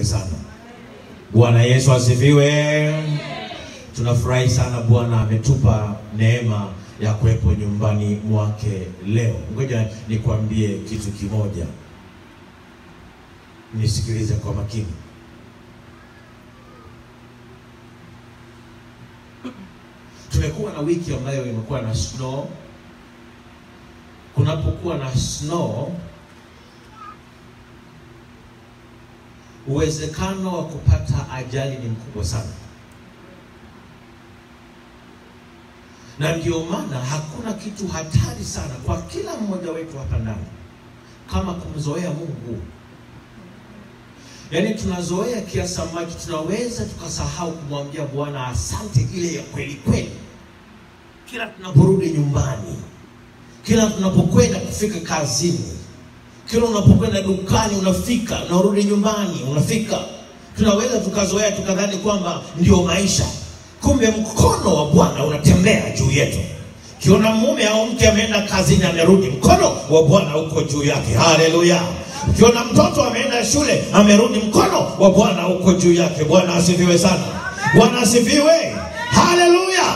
asifiwe sana. Bwana Yesu asifiwe. Tunafurahi sana Bwana ametupa neema ya kuwepo nyumbani mwake leo. Ngoja nikwambie kitu kimoja, nisikilize kwa makini. Tumekuwa na wiki ambayo imekuwa na snow. Kunapokuwa na snow, uwezekano wa kupata ajali ni mkubwa sana, na ndio maana hakuna kitu hatari sana kwa kila mmoja wetu hapa ndani kama kumzoea Mungu. Yaani tunazoea kiasi ambacho tunaweza tukasahau kumwambia Bwana asante ile ya kweli kweli, kila tunaporudi nyumbani, kila tunapokwenda kufika kazini, kila unapokwenda dukani, unafika unarudi nyumbani, unafika. Tunaweza tukazoea tukadhani kwamba ndio maisha, kumbe mkono wa Bwana unatembea juu yetu. Kiona mume au mke ameenda kazini, amerudi, mkono wa Bwana uko juu yake. Haleluya! Ukiona mtoto ameenda shule amerudi, mkono wa Bwana uko juu yake. Bwana asifiwe sana. Bwana asifiwe. Haleluya.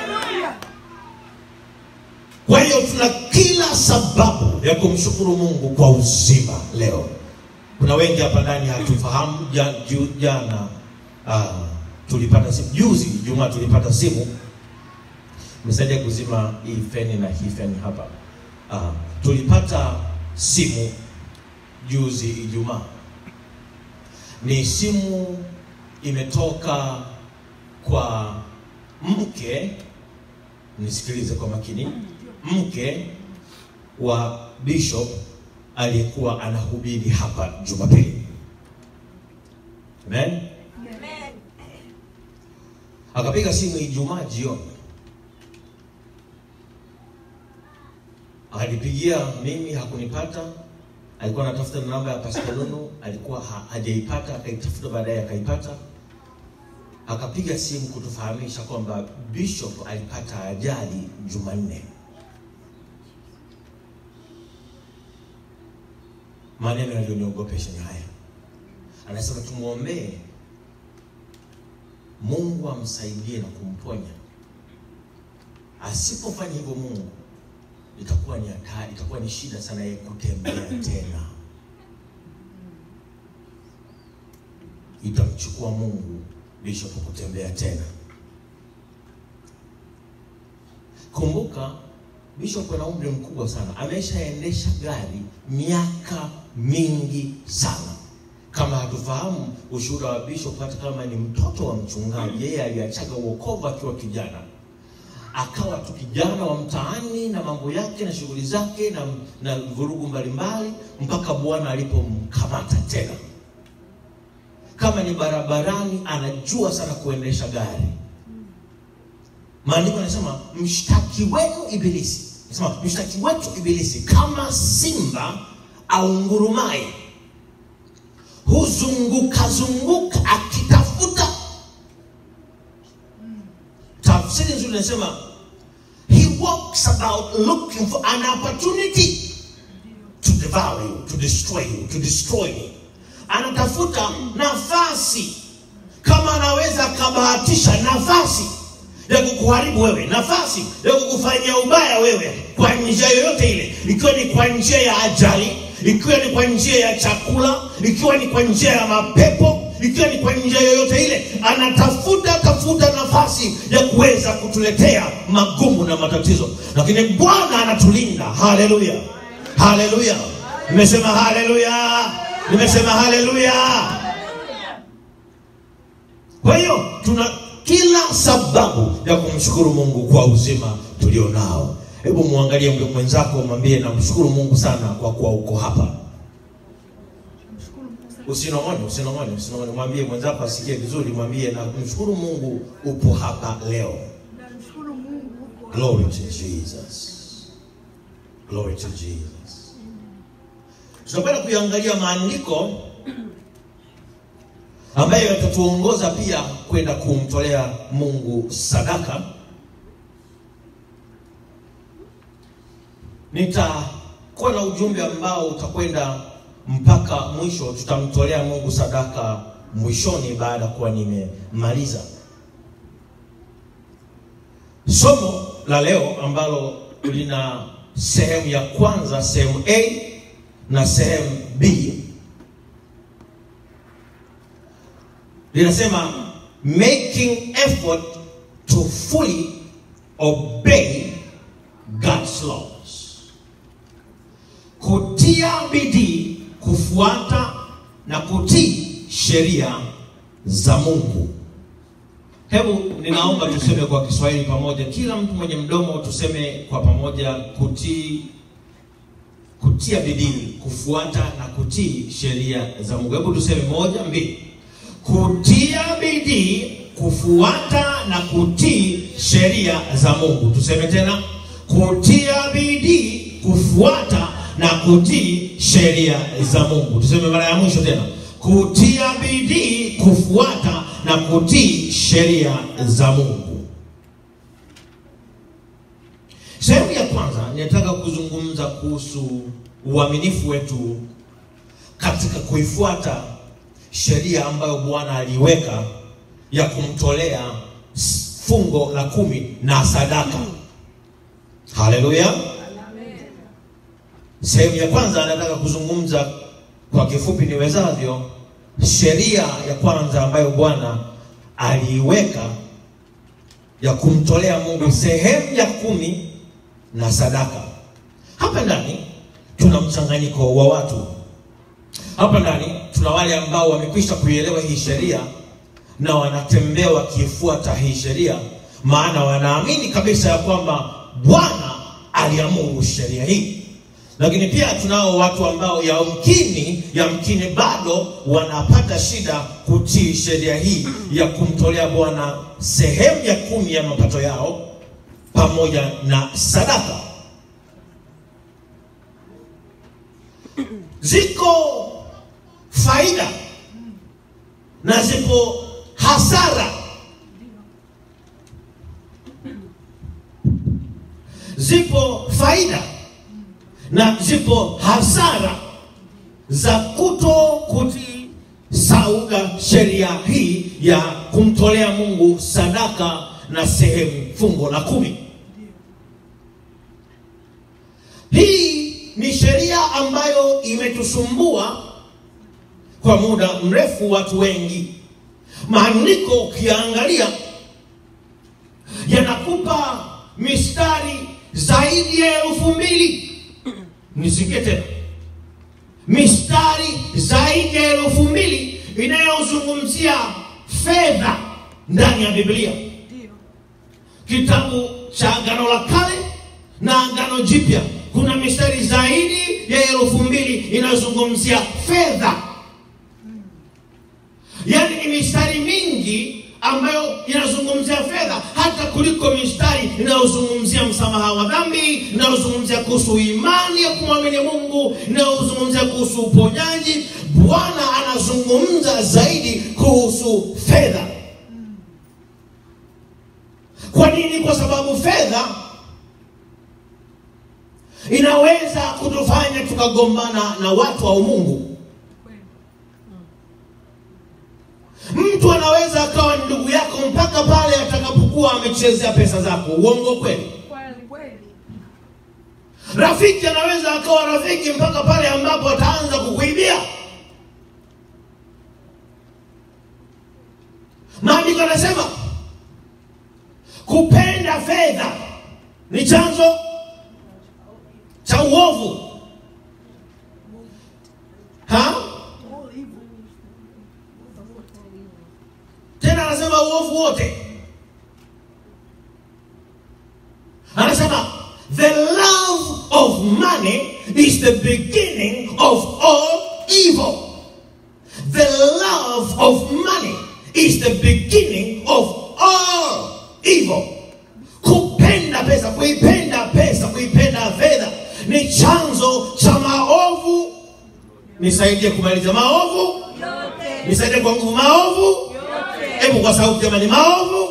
Kwa hiyo tuna kila sababu ya kumshukuru Mungu kwa uzima leo. Kuna wengi hapa ndani hatufahamu. Ja- ju- Jana ah, tulipata simu, juzi Ijumaa tulipata simu, mesaidia kuzima hii feni na hii feni hapa. Ah, tulipata simu juzi Ijumaa, ni simu imetoka kwa mke, nisikilize kwa makini, mke wa bishop aliyekuwa anahubiri hapa Jumapili. Amen. Akapiga simu Ijumaa jioni, akanipigia mimi, hakunipata alikuwa anatafuta namba ya Pastor Lulu, alikuwa ha hajaipata, akaitafuta baadaye akaipata, akapiga simu kutufahamisha kwamba Bishop alipata ajali Jumanne. Maneno yaliyoniogopesha ni haya, anasema tumwombee Mungu amsaidie na kumponya. Asipofanya hivyo Mungu itakuwa ni hatari, itakuwa ni shida sana yeye kutembea tena. Itamchukua Mungu Bishop kutembea tena. Kumbuka Bishop ana umri mkubwa sana, ameshaendesha gari miaka mingi sana. Kama hatufahamu ushuhuda wa Bishop, hata kama ni mtoto wa mchungaji, yeye aliachaga uokovu akiwa kijana akawa tu kijana wa mtaani na mambo yake na shughuli zake na, na vurugu mbalimbali mpaka Bwana alipomkamata tena. Kama ni barabarani, anajua sana kuendesha gari. Maandiko anasema mshtaki wenu Ibilisi, anasema mshtaki wetu Ibilisi kama simba aungurumaye huzunguka zunguka akitafuta tafsiri nzuri inasema he walks about looking for an opportunity to devour you, to destroy you, to destroy you. Anatafuta nafasi, kama anaweza akabahatisha nafasi ya kukuharibu wewe, nafasi ya kukufanyia ubaya wewe kwa njia yoyote ile, ikiwa ni kwa njia ya ajali, ikiwa ni kwa njia ya chakula, ikiwa ni kwa njia ya mapepo ikiwa ni kwa njia yoyote ile, anatafuta tafuta nafasi ya kuweza kutuletea magumu na matatizo, lakini Bwana anatulinda. Haleluya, haleluya! Nimesema haleluya, nimesema haleluya. Kwa hiyo tuna kila sababu ya kumshukuru Mungu kwa uzima tulionao. Hebu muangalie mke mwenzako, mwambie namshukuru Mungu sana kwa kuwa uko hapa. Usinong'one, usinong'one, usinong'one. Mwambie mwenzako asikie vizuri, mwambie na kumshukuru Mungu upo hapa leo. Namshukuru Mungu huko Glory to Jesus. Glory to Jesus. Tunakwenda kuiangalia maandiko ambayo yatatuongoza pia kwenda kumtolea Mungu sadaka. Nitakuwa na ujumbe ambao utakwenda mpaka mwisho tutamtolea mungu sadaka mwishoni baada ya kuwa nimemaliza somo la leo ambalo lina sehemu ya kwanza sehemu a na sehemu b linasema making effort to fully obey God's laws, kutia bidii kufuata na kutii sheria za Mungu. Hebu ninaomba tuseme kwa Kiswahili pamoja, kila mtu mwenye mdomo tuseme kwa pamoja, kutii, kutia bidii kufuata na kutii sheria za Mungu. Hebu tuseme moja, mbili kutia bidii kufuata na kutii sheria za Mungu. Tuseme tena, kutia bidii kufuata na kutii sheria za Mungu. Tuseme mara ya mwisho tena, kutia bidii kufuata na kutii sheria za Mungu. Sehemu ya kwanza ninataka kuzungumza kuhusu uaminifu wetu katika kuifuata sheria ambayo Bwana aliweka ya kumtolea fungo la kumi na sadaka. Haleluya! Sehemu ya kwanza nataka kuzungumza kwa kifupi niwezavyo, sheria ya kwanza ambayo Bwana aliiweka ya kumtolea Mungu sehemu ya kumi na sadaka. Hapa ndani tuna mchanganyiko wa watu hapa ndani tuna wale ambao wamekwisha kuielewa hii sheria na wanatembea wakifuata hii sheria, maana wanaamini kabisa ya kwamba Bwana aliamuru sheria hii. Lakini pia tunao watu ambao yamkini yamkini bado wanapata shida kutii sheria hii ya kumtolea Bwana sehemu ya kumi ya mapato yao pamoja na sadaka. Ziko faida na zipo hasara. Zipo faida na zipo hasara za kuto kutii sauga sheria hii ya kumtolea Mungu sadaka na sehemu fungo la kumi. Hii ni sheria ambayo imetusumbua kwa muda mrefu, watu wengi. Maandiko ukiangalia yanakupa mistari zaidi ya elfu mbili nisikie tena, mistari zaidi ya elfu mbili inayozungumzia fedha ndani ya Biblia, kitabu cha Agano la Kale na Agano Jipya. Kuna mistari zaidi ya elfu mbili inayozungumzia fedha yaani ni mistari mingi ambayo inazungumzia fedha hata kuliko mistari inayozungumzia msamaha wa dhambi, inayozungumzia kuhusu imani ya kumwamini Mungu, inayozungumzia kuhusu uponyaji. Bwana anazungumza zaidi kuhusu fedha. Kwa nini? Kwa sababu fedha inaweza kutufanya tukagombana na watu au Mungu. Mtu anaweza akawa ni ndugu yako mpaka pale atakapokuwa amechezea pesa zako. Uongo kweli? Rafiki anaweza akawa rafiki mpaka pale ambapo ataanza kukuibia. Maandiko anasema kupenda fedha ni chanzo cha uovu. Ha? Tena anasema uovu wote. Anasema the love of money is the beginning of all evil. The love of money is the beginning of all evil. Kupenda pesa, kuipenda pesa, kuipenda fedha ni chanzo cha maovu. Nisaidie kumaliza maovu, nisaidie kwa nguvu maovu. Hebu kwa sauti jamani, maovu.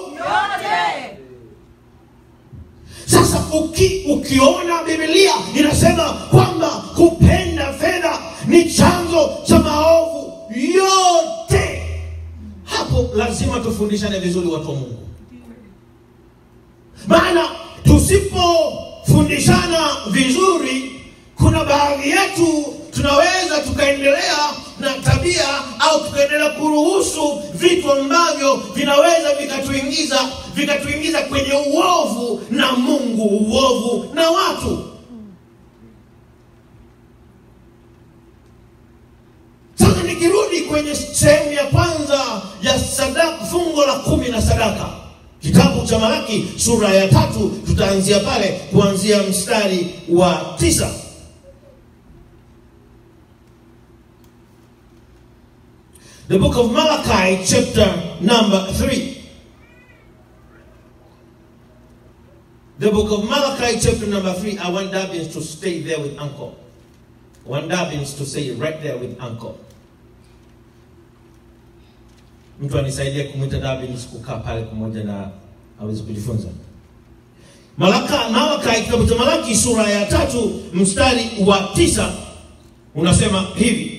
Sasa uki, ukiona Biblia inasema kwamba kupenda fedha ni chanzo cha maovu yote. Hapo lazima tufundishane vizuri, watu wa Mungu, maana tusipofundishana vizuri, kuna baadhi yetu tunaweza tukaendelea na tabia au tukaendelea kuruhusu vitu ambavyo vinaweza vikatuingiza vikatuingiza kwenye uovu na Mungu, uovu na watu. Sasa nikirudi kwenye sehemu ya kwanza ya sadaka, fungo la kumi na sadaka, kitabu cha Malaki sura ya tatu, tutaanzia pale kuanzia mstari wa tisa. The book of Malachi, chapter number 3. The book of Malachi, chapter number 3. I want Dabbins to stay there with Uncle. I want Dabbins to stay right there with Uncle. Mtu anisaidie kumwita Dabbins kukaa pale pamoja na aweze kujifunza. Malaka, Malachi, kitabu cha Malaki sura ya tatu mstari wa tisa unasema hivi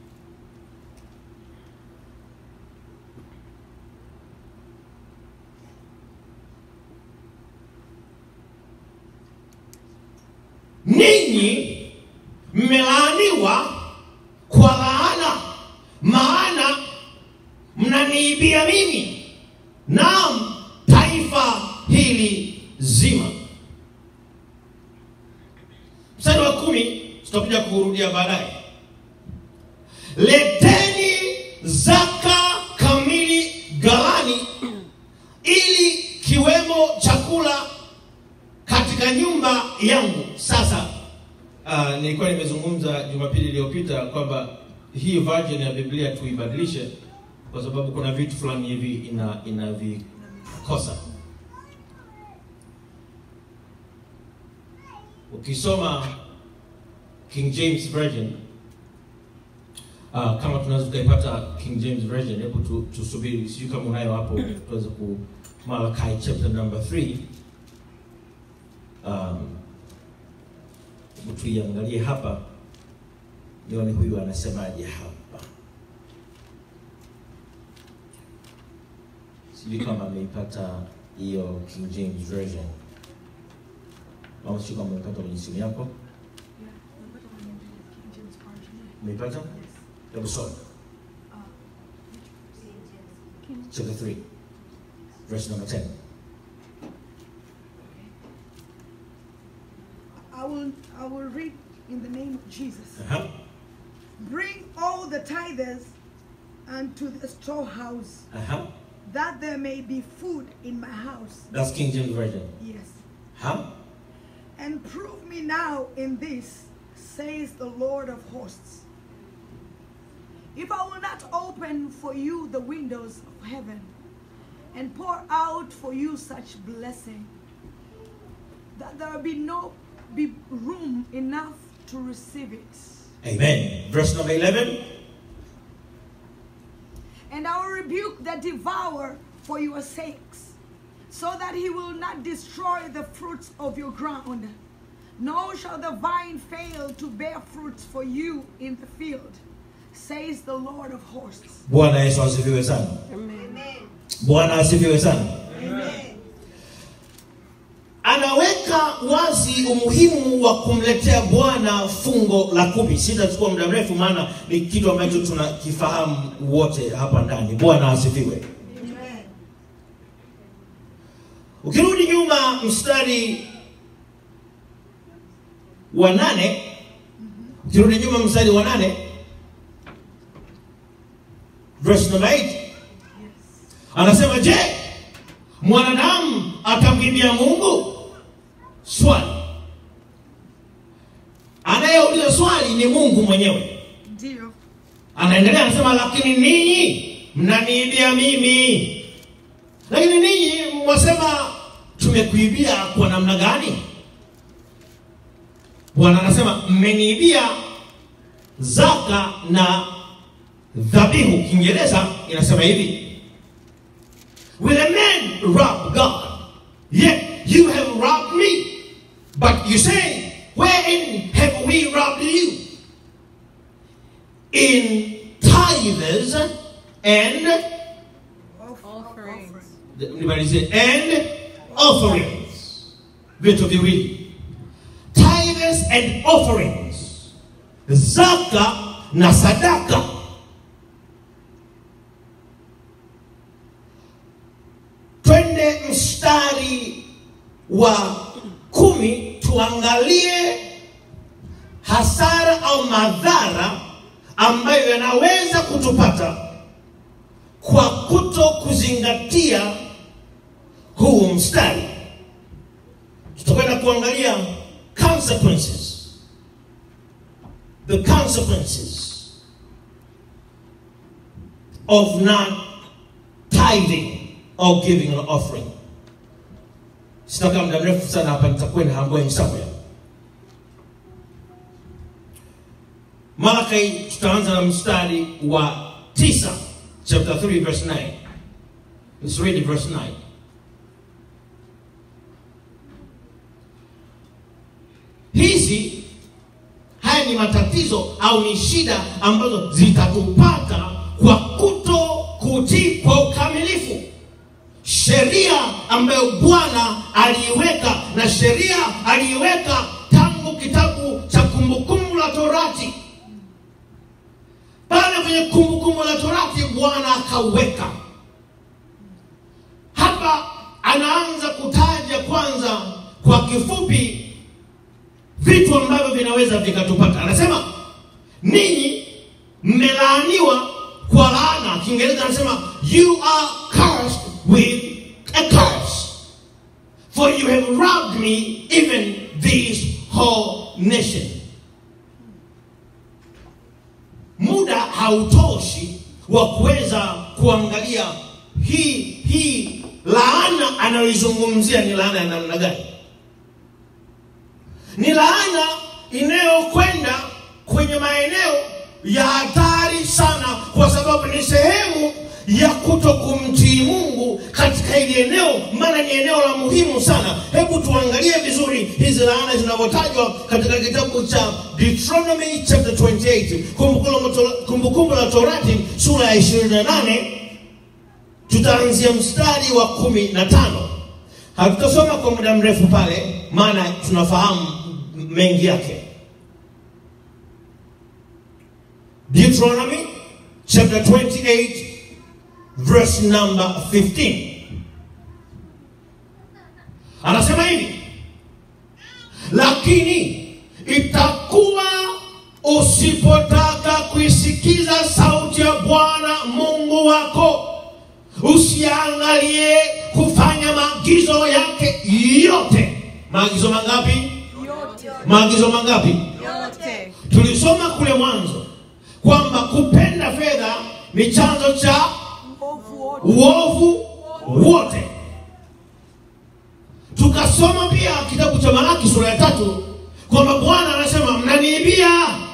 ninyi mmelaaniwa kwa laana, maana mnaniibia mimi, naam taifa hili zima. Mstari wa kumi tutakuja kurudia baadaye. Leteni zaka kamili ghalani, ili kiwemo chakula katika nyumba yangu. Sasa uh, nilikuwa nimezungumza Jumapili iliyopita kwamba hii version ya Biblia tuibadilishe, kwa sababu kuna vitu fulani hivi ina inavikosa. Ukisoma King James Version uh, kama tunaweza tukaipata King James Version, hebu tu, tusubiri, sijui kama unayo hapo, tuweze ku Malachi chapter number 3 um, tuiangalie hapa nione huyu anasemaje hapa. Sijui kama ameipata hiyo King James Version au sijui kama ameipata kwenye simu yako. Umeipata? Hebu soma chapter 3 verse number 10. I will, I will read in the name of Jesus. Uh-huh. Bring all the tithers unto the storehouse, Uh-huh. that there may be food in my house. That's King James Version. Yes. Huh? And prove me now in this, says the Lord of hosts. If I will not open for you the windows of heaven and pour out for you such blessing, that there will be no be room enough to receive it. Amen. Verse number 11. And I will rebuke the devourer for your sakes, so that he will not destroy the fruits of your ground, nor shall the vine fail to bear fruits for you in the field, says the Lord of hosts. Bwana Yesu asifiwe sana. Amen. Bwana asifiwe sana. Amen. Anaweka wazi umuhimu wa kumletea Bwana fungo la kumi. Sitachukua muda mrefu, maana ni kitu ambacho tunakifahamu wote hapa ndani. Bwana asifiwe. Amen. Ukirudi nyuma mstari wa nane, ukirudi nyuma mstari wa nane, verse number 8 anasema, je, mwanadamu atamkimbia Mungu? Swali anayeuliza swali ni Mungu mwenyewe. Ndio. Anaendelea anasema, lakini ninyi mnaniibia mimi. Lakini ninyi mwasema tumekuibia kwa namna gani? Bwana anasema mmeniibia zaka na dhabihu. Kiingereza inasema hivi, will a man rob God? Yet you have robbed me. But you say, wherein have we robbed you? in tithes and Offerings. nimalizie and offerings vitu viwili tithes and offerings zaka na sadaka twende mstari wa kumi tuangalie hasara au madhara ambayo yanaweza kutupata kwa kuto kuzingatia huu mstari tutakwenda kuangalia consequences the consequences of not tithing or giving an offering sitakaa muda mrefu sana hapa nitakwenda I'm going somewhere Malachi tutaanza na mstari wa tisa chapter 3 verse 9 let's read verse 9 hizi haya ni matatizo au ni shida ambazo zitatupata kwa kuto kutii kwa ukamilifu sheria ambayo bwana aliiweka na sheria aliiweka tangu kitabu cha kumbukumbu la torati pale kwenye kumbukumbu la torati bwana akauweka hapa anaanza kutaja kwanza kwa kifupi vitu ambavyo vinaweza vikatupata anasema ninyi mmelaaniwa kwa laana kiingereza anasema you are cursed with a curse for you have robbed me even this whole nation muda hautoshi wa kuweza kuangalia hii hii laana anayoizungumzia ni laana ya namna gani ni laana inayokwenda kwenye maeneo ya hatari sana kwa sababu ni sehemu ya kuto kumtii mungu katika hili eneo maana ni eneo la muhimu sana hebu tuangalie vizuri hizi laana zinavyotajwa katika kitabu cha deuteronomy chapter 28 kumbukumbu la- kumbukumbu la torati sura ya 28 tutaanzia mstari wa kumi na tano hatutasoma kwa muda mrefu pale maana tunafahamu mengi yake deuteronomy chapter 28 verse number 15 anasema hivi lakini itakuwa usipotaka kuisikiza sauti ya bwana mungu wako usiangalie kufanya maagizo yake yote maagizo mangapi yote maagizo mangapi yote tulisoma kule mwanzo kwamba kupenda fedha ni chanzo cha uovu wote uovu wote tukasoma pia kitabu cha malaki sura ya tatu kwamba bwana anasema mnaniibia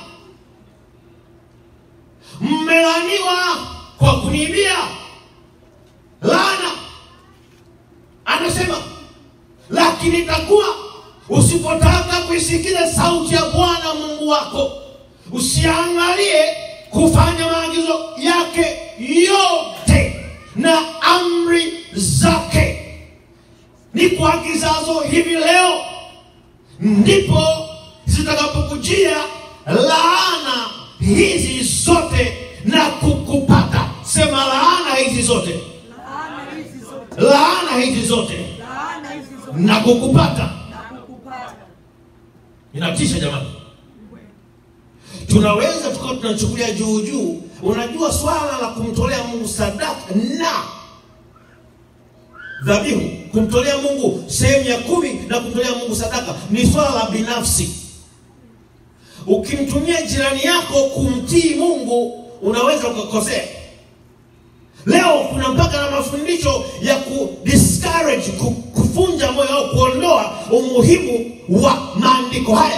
mmelaniwa kwa kuniibia laana anasema lakini itakuwa usipotaka kuisikiza sauti ya bwana mungu wako usiangalie kufanya maagizo yake yote na amri zake ni kuagizazo hivi leo ndipo zitakapokujia laana hizi zote na kukupata sema laana hizi zote laana hizi zote laana hizi zote laana hizi zote na kukupata na kukupata inatisha jamani tunaweza tukawa tunachukulia juu juu unajua swala la kumtolea mungu sadaka na dhabihu kumtolea mungu sehemu ya kumi na kumtolea mungu sadaka ni swala la binafsi ukimtumia jirani yako kumtii mungu unaweza ukakosea leo kuna mpaka na mafundisho ya ku discourage ku, kufunja moyo au kuondoa umuhimu wa maandiko haya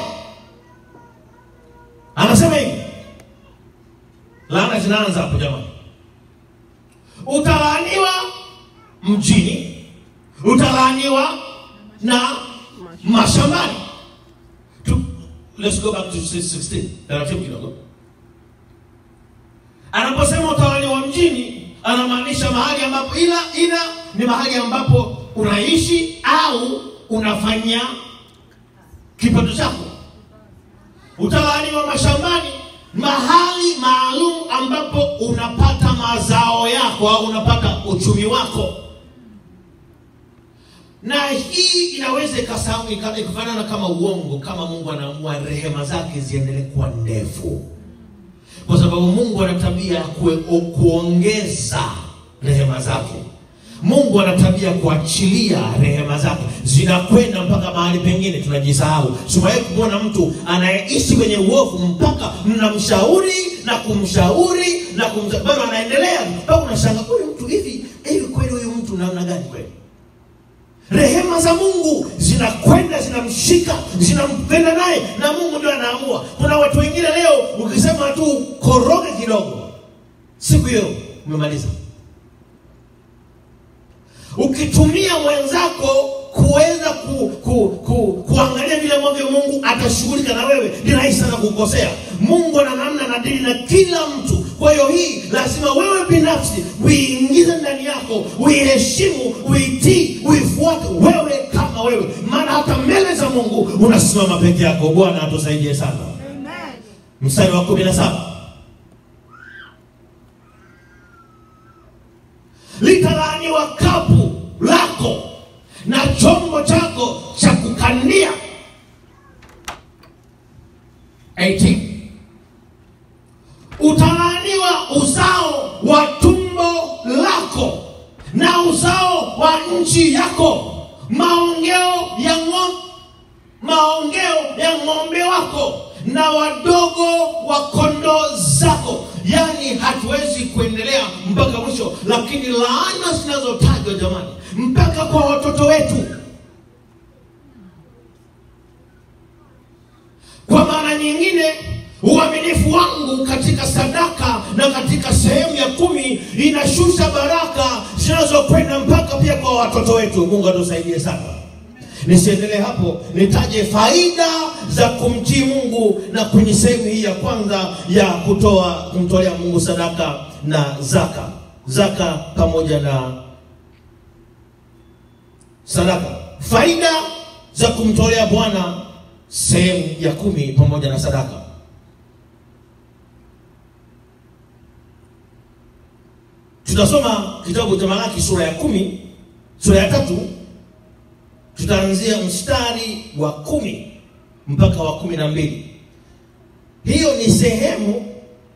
anasema hivi laana zinaanza hapo jamani utalaaniwa mjini utalaaniwa na mashambani Tu- let's go back to 16 taratibu kidogo anaposema utawala wa mjini anamaanisha mahali ambapo ila ila ni mahali ambapo unaishi au unafanya kipato chako utawala wa mashambani mahali maalum ambapo unapata mazao yako au unapata uchumi wako na hii inaweza ikasahau ika- ikafanana kama uongo kama mungu anaamua rehema zake ziendelee kuwa ndefu kwa sababu mungu ana tabia ya kue- kuongeza rehema zake mungu ana tabia ya kuachilia rehema zake zinakwenda mpaka mahali pengine tunajisahau simawahi kumwona mtu anayeishi kwenye uovu mpaka mnamshauri na kumshauri na kumsha- bado anaendelea mpaka unashanga huyu mtu hivi hivi kweli huyu mtu namna gani kweli rehema za mungu zinakwenda zinamshika zinampenda naye na mungu ndio anaamua kuna watu wengine leo ukisema tu koroge kidogo siku hiyo umemaliza ukitumia mwenzako kuweza ku, ku, ku, kuangalia vile ambavyo mungu atashughulika na wewe ni rahisi sana kukosea mungu ana namna na dili na kila mtu kwa hiyo hii lazima wewe binafsi uiingize ndani yako uiheshimu uitii uifuate wewe kama wewe maana hata mbele za mungu unasimama peke yako bwana atusaidie sana Amen. mstari wa kumi na saba litalaaniwa kapu lako na chombo chako cha kukandia 18 utalaaniwa uzao wa tumbo lako na uzao wa nchi yako maongeo ya ng'ombe maongeo ya ng'ombe wako na wadogo wa kondoo zako yaani hatuwezi kuendelea mpaka mwisho lakini laana zinazotajwa jamani mpaka kwa watoto wetu kwa maana nyingine uaminifu wangu katika sadaka na katika sehemu ya kumi inashusha baraka zinazokwenda mpaka pia kwa watoto wetu mungu atusaidie sana nisiendelee hapo nitaje faida za kumtii mungu na kwenye sehemu hii ya kwanza ya kutoa kumtolea mungu sadaka na zaka zaka pamoja na sadaka faida za kumtolea bwana sehemu ya kumi pamoja na sadaka tutasoma kitabu cha malaki sura ya kumi sura ya tatu tutaanzia mstari wa kumi mpaka wa kumi na mbili hiyo ni sehemu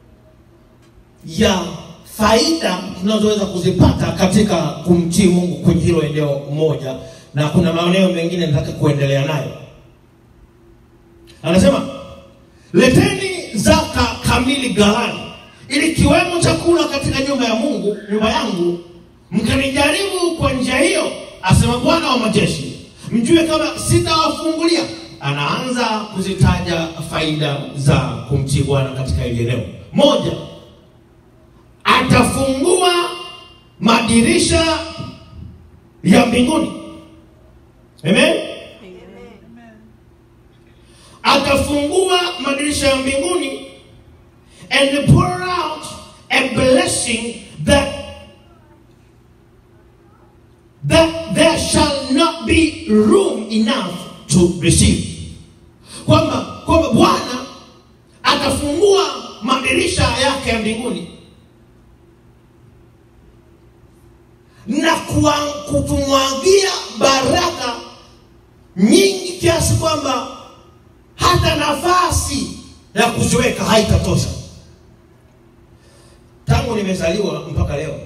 ya faida tunazoweza kuzipata katika kumtii mungu kwenye hilo eneo moja na kuna maeneo mengine nataka kuendelea nayo anasema leteni zaka kamili ghalani ili kiwemo chakula katika nyumba ya mungu nyumba yangu mkanijaribu kwa njia hiyo asema bwana wa majeshi mjue kama sitawafungulia anaanza kuzitaja faida za kumtii bwana katika hili eneo moja atafungua madirisha ya mbinguni amen atafungua madirisha ya mbinguni and pour out a blessing that that there shall not be room enough to receive kwamba kwamba bwana atafungua madirisha yake ya mbinguni na kuwa- kutumwagia baraka nyingi kiasi kwamba hata nafasi ya kuziweka haitatosha tangu nimezaliwa mpaka leo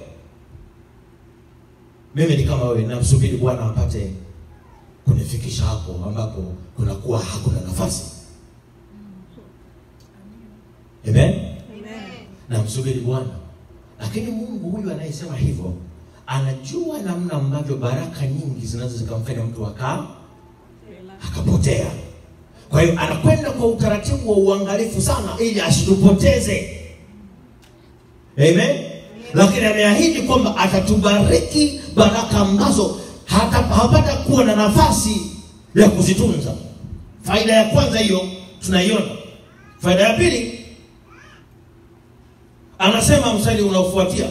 mimi ni kama wewe namsubiri bwana apate kunifikisha hapo ambapo kunakuwa hakuna nafasi amen namsubiri bwana lakini mungu huyu anayesema hivyo anajua namna ambavyo baraka nyingi zinaweza zikamfanya mtu akaa akapotea kwa hiyo anakwenda kwa utaratibu wa uangalifu sana ili asitupoteze amen lakini ameahidi kwamba atatubariki baraka ambazo hata hapata kuwa na nafasi ya kuzitunza faida ya kwanza hiyo tunaiona faida ya pili anasema mstari unaofuatia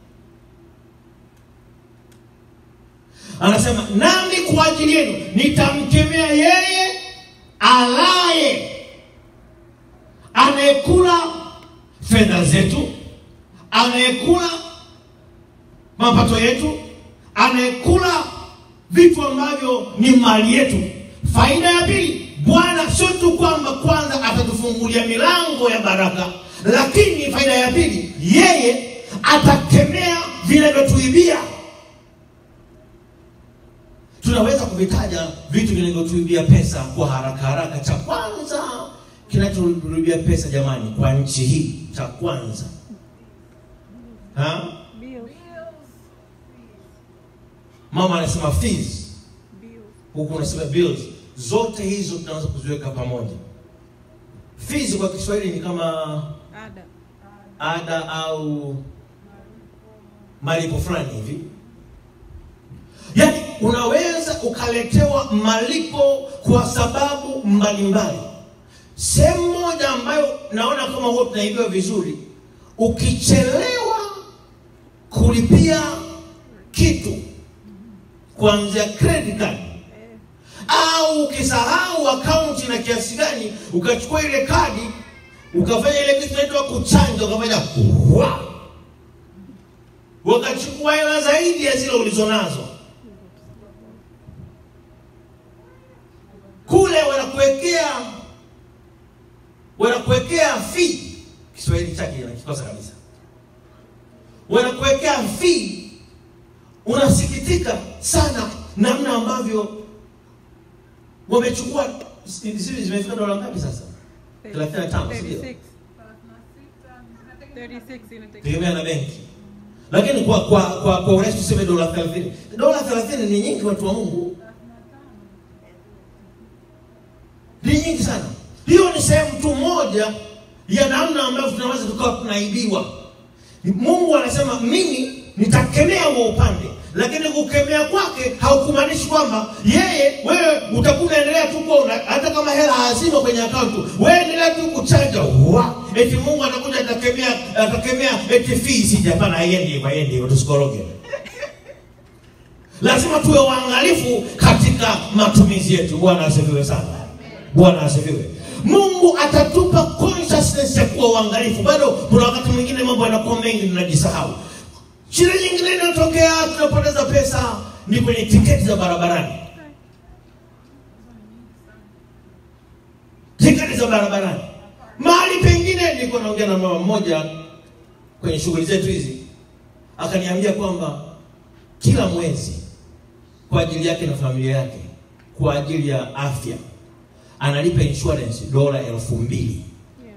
anasema nami kwa ajili yenu nitamkemea yeye alaye anayekula fedha zetu anayekula mapato yetu anayekula vitu ambavyo ni mali yetu faida ya pili bwana sio tu kwamba kwanza atatufungulia milango ya baraka lakini faida ya pili yeye atakemea vinavyotuibia tunaweza kuvitaja vitu vinavyotuibia pesa kwa haraka haraka cha kwanza kinachotuibia pesa jamani kwa nchi hii cha kwanza ha? Bills. mama anasema fees Bills. huku unasema bills zote hizo tunaweza kuziweka pamoja fees kwa kiswahili ni kama Ada. ada au malipo fulani hivi yaani unaweza ukaletewa malipo kwa sababu mbalimbali sehemu moja ambayo naona kama huwa tunaibiwa vizuri ukichelewa kulipia kitu kuanzia credit card au ukisahau akaunti na kiasi gani ukachukua ile kadi ukafanya ile kitu inaitwa kuchanja ukafanya wa wakachukua hela zaidi ya zile ulizonazo kule wanakuwekea wanakuwekea fee kiswahili chake nakikosa kabisa wanakuwekea fee unasikitika sana namna ambavyo wamechukua zile zimefika dola ngapi sasa 35, sio? 36. 36 inategemea. tegemea na benki lakini kwa kwa kwa, kwa urahisi tuseme dola 30 dola 30 ni nyingi watu wa mungu ni nyingi sana hiyo ni sehemu tu moja ya namna ambavyo tunaweza tukawa tunaibiwa mungu anasema mimi nitakemea huo upande lakini kukemea kwake haukumaanishi kwamba yeye wewe utakuwa unaendelea tu kuwa una- hata kama hela hazima kwenye akaunti wewe endelea tu kuchanja wa eti mungu anakuja atakemea atakemea eti fee sija hapana haiendi hivyo haiendi hivyo tusikoroge lazima tuwe waangalifu katika matumizi yetu bwana asifiwe sana bwana asifiwe mungu atatupa consciousness ya kuwa uangalifu bado kuna wakati mwingine mambo yanakuwa mengi tunajisahau shida nyingine inayotokea tunapoteza pesa ni kwenye tiketi za barabarani tiketi za barabarani mahali pengine nilikuwa naongea na mama mmoja kwenye shughuli zetu hizi akaniambia kwamba kila mwezi kwa ajili yake na familia yake kwa ajili ya afya analipa insurance dola elfu mbili Yeah.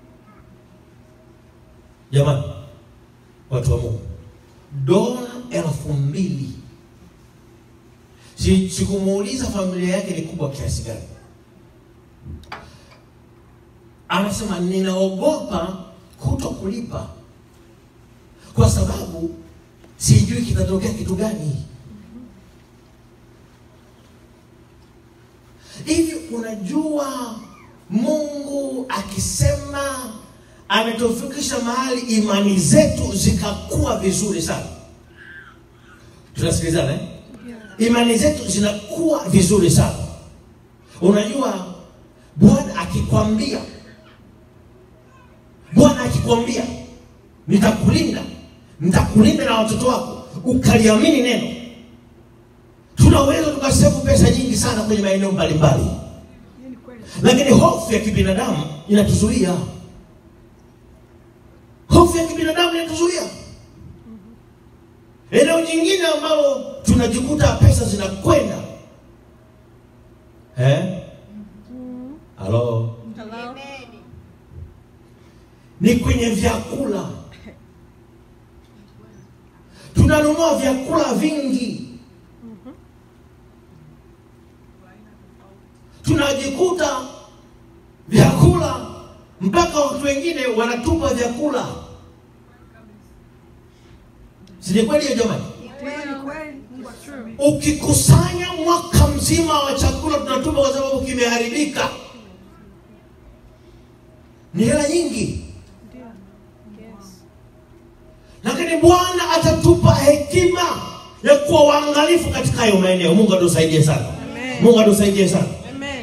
jamani watu wa mungu dola elfu mbili Si- sikumuuliza familia yake ni kubwa kiasi gani anasema ninaogopa kuto kulipa kwa sababu sijui kitatokea kitu gani hivi unajua mungu akisema ametufikisha mahali imani zetu zikakuwa vizuri sana tunasikilizana eh? imani zetu zinakuwa vizuri sana unajua bwana akikwambia bwana akikwambia nitakulinda nitakulinda na watoto wako ukaliamini neno tunaweza tukasevu pesa nyingi sana kwenye maeneo mbalimbali Hiyo ni kweli. lakini hofu ya kibinadamu inatuzuia hofu ya kibinadamu inatuzuia eneo jingine ambalo tunajikuta pesa zinakwenda eh? halo Hello? ni kwenye vyakula tunanunua vyakula vingi tunajikuta vyakula mpaka watu wengine wanatupa vyakula sini kweli hiyo jamani Hiyo ni kweli. Mungu true. ukikusanya mwaka mzima wa chakula tunatupa kwa sababu kimeharibika ni hela nyingi Ndio. Yes. lakini bwana atatupa hekima ya kuwa waangalifu katika hayo maeneo mungu atusaidie sana Amen. mungu atusaidie sana Amen.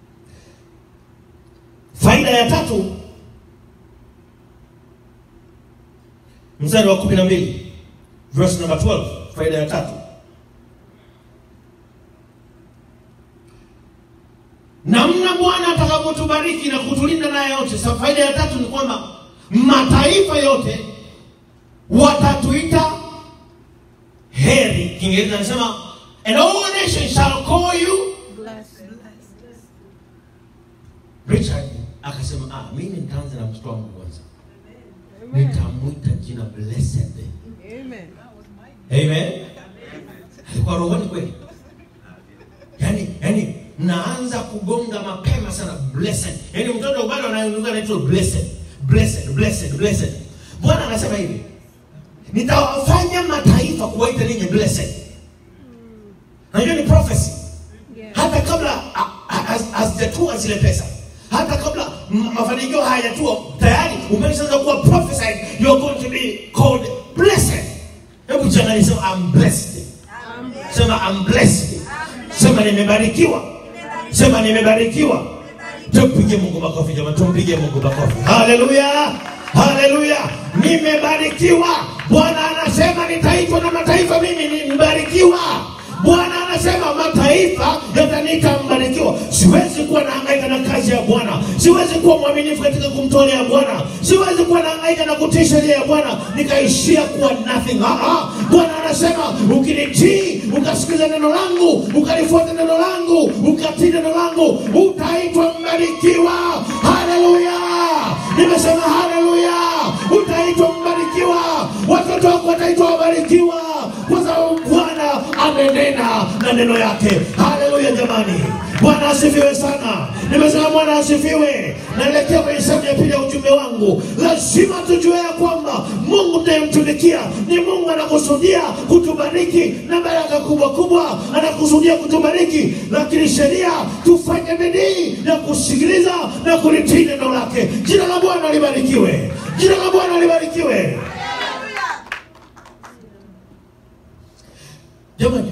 faida ya tatu mstari wa kumi na mbili verse number 12 faida ya tatu namna bwana atakapotubariki na kutulinda naye yote sa faida ya tatu ni kwamba mataifa yote watatuita heri kiingereza anasema and all nations shall call you Blessed. richard akasema ah, mimi nitaanza na mtoto wangu kwanza nitamwita jina blessed Amen. amen alikuwa rohoni kweli yani yani naanza kugonga mapema sana blessed yani mtoto bado anayenuka anaitwa blessed blessed blessed blessed bwana anasema hivi nitawafanya mataifa kuwaita ninyi blessed najua ni prophecy Yeah. hata kabla a- a- haz- hazijatua zile pesa hata kabla m- mafanikio hayajatua tayari umeshaanza kuwa prophesied you are going to be called blessed hebu jiangalie sema i'm blessed sema i'm blessed sema nimebarikiwa sema nimebarikiwa tumpige mungu makofi jamani tumpige mungu makofi haleluya haleluya nimebarikiwa bwana anasema nitaitwa na mataifa mimi nimebarikiwa bwana anasema mataifa yataniita mbarikiwa siwezi kuwa nahangaika na kazi ya bwana siwezi kuwa mwaminifu katika kumtolea bwana siwezi kuwa nahangaika na kutii sheria ya bwana nikaishia kuwa nothing Ah, ah. bwana anasema ukinitii ukasikiza neno langu ukalifuata neno langu ukatii neno langu utaitwa mbarikiwa haleluya nimesema haleluya utaitwa mbarikiwa watoto wako wataitwa wabarikiwa kwa sababu bwana amenena na neno yake haleluya jamani bwana asifiwe sana nimesema bwana asifiwe naelekea kwenye sehemu ya pili ya ujumbe wangu lazima tujue ya kwamba mungu tunayemtumikia ni mungu anakusudia kutubariki na baraka kubwa kubwa anakusudia kutubariki lakini sheria tufanye bidii ya kusikiliza na kulitii neno lake jina la bwana libarikiwe jina la bwana libarikiwe jamani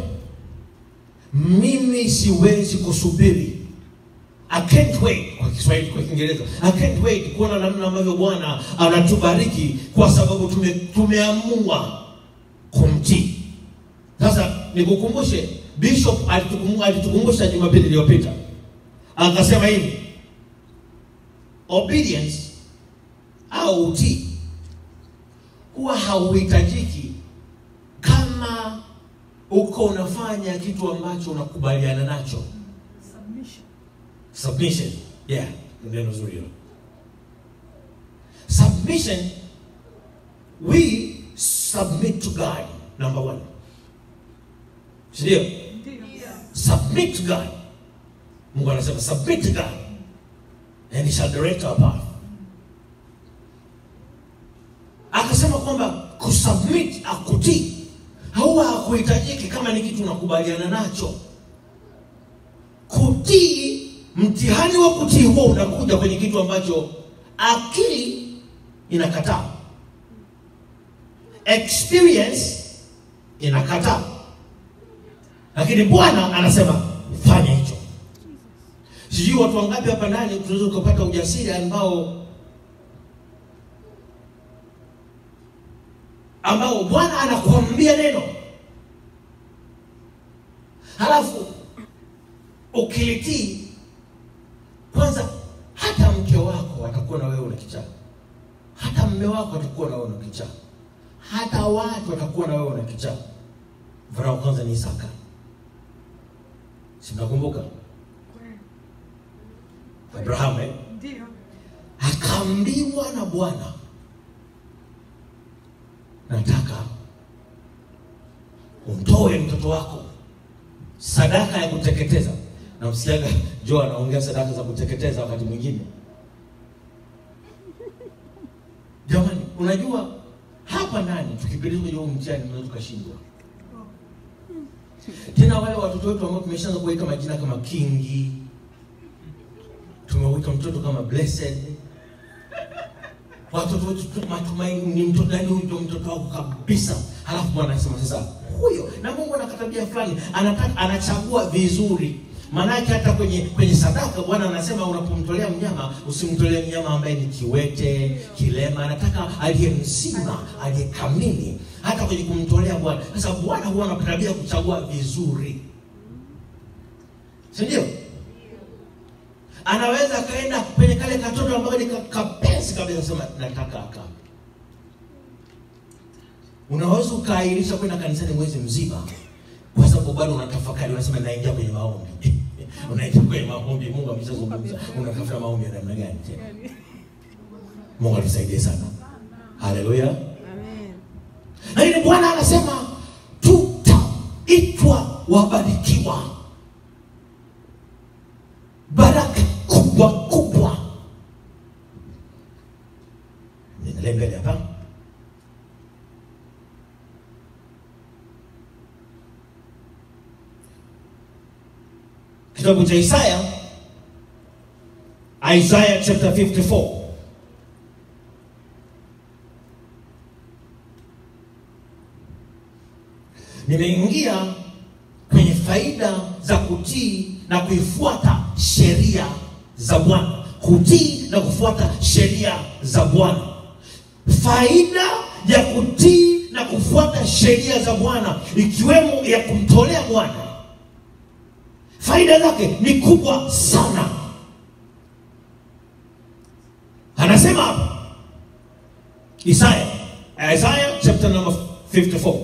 mimi siwezi kusubiri I can't wait kwa Kiswahili kwa Kiingereza I can't wait kuona namna ambavyo Bwana anatubariki kwa sababu tume, tumeamua kumtii. Sasa nikukumbushe Bishop alitukumbusha, alitukumbusha Jumapili iliyopita akasema hivi obedience au utii huwa hauhitajiki kama uko unafanya kitu ambacho unakubaliana nacho Submission. submission yeah ni neno zuri hilo submission we submit to god number one sindio Ndio. submit to god mungu anasema submit to god and he shall direct our path akasema kwamba kusubmit akutii huwa hakuhitajiki kama ni kitu unakubaliana nacho kutii mtihani wa kutii huo unakuja kwenye kitu ambacho akili inakataa experience inakataa lakini bwana anasema fanya hicho sijui watu wangapi hapa ndani tunaweza ukapata ujasiri ambao ambao bwana anakuambia neno halafu ukilitii kwanza hata mke wako atakuwa na wewe una kichaa hata mme wako atakuwa na wewe una kichaa hata watu watakuwa na wewe una kichaa mfano wa kwanza ni isaka si mnakumbuka Kweli. abrahamu eh? Ndio. akaambiwa na bwana nataka umtoe mtoto wako sadaka ya kuteketeza na msikiaga jo anaongea sadaka za kuteketeza wakati mwingine jamani unajua hapa ndani tukipeleka kwenye huu mtihani tunaweza tukashindwa tena wale watoto wetu ambao tumeshaanza kuweka majina kama kingi tumeweka mtoto kama blessed watoto wetu tu- matumaini ni mtoto nani huyu ndio mtoto wako kabisa halafu bwana anasema sasa huyo na mungu ana tabia fulani anataka anachagua vizuri maanake hata kwenye kwenye sadaka bwana anasema unapomtolea mnyama usimtolee mnyama ambaye ni kiwete kilema anataka aliye mzima aliye kamili hata kwenye kumtolea bwana sasa bwana huwa ana tabia ya kuchagua vizuri si ndio anaweza akaenda kwenye kale katoto ambayo ni ka- kapesi kabisa sema nataka aka unaweza ukaahirisha kwenda kanisani mwezi mzima kwa sababu bado unatafakari unasema naingia kwenye maombi unaingia kwenye maombi mungu ameshazungumza unatafuta maombi ya namna gani tena mungu atusaidie sana haleluya Amen. lakini bwana anasema tutaitwa wabarikiwa baraka kubwa kubwa niendelee mbele hapa kitabu cha isaya isaya chapter 54 nimeingia kwenye faida za kutii na kuifuata sheria za bwana kutii na kufuata sheria za bwana faida ya kutii na kufuata sheria za bwana ikiwemo ya kumtolea bwana faida zake ni kubwa sana anasema hapa isaya isaya chapter number 54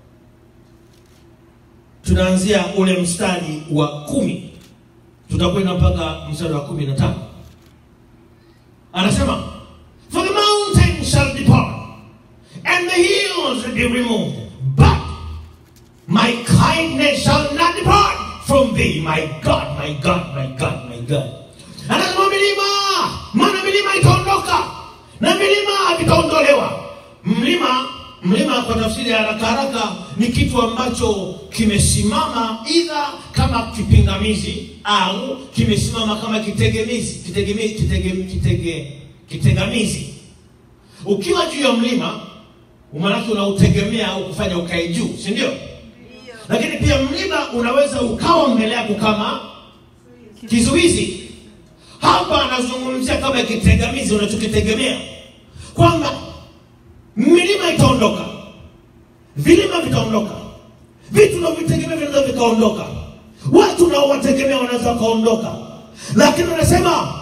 tunaanzia ule mstari wa kumi tutakwenda mpaka mstari wa kumi na tano anasema for the mountain shall depart and the hills be removed but my kindness shall not depart from thee my god my god my god my god anasema milima maana milima itaondoka na milima vitaondolewa mlima mlima kwa tafsiri ya haraka haraka ni kitu ambacho kimesimama idha kama kipingamizi au kimesimama kama kitegemizi kitegemizi kitege, kitege, kitegamizi ukiwa juu ya mlima maanake unautegemea au kufanya ukae juu si ndio lakini pia mlima unaweza ukawa mbele yako kama kizuizi hapa anazungumzia kama kitegamizi unachokitegemea kwamba milima itaondoka vilima vitaondoka vitu unavyovitegemea vinaweza vikaondoka watu unaowategemea wanaweza wakaondoka lakini anasema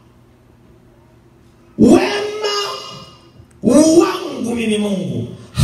wema wangu mimi mungu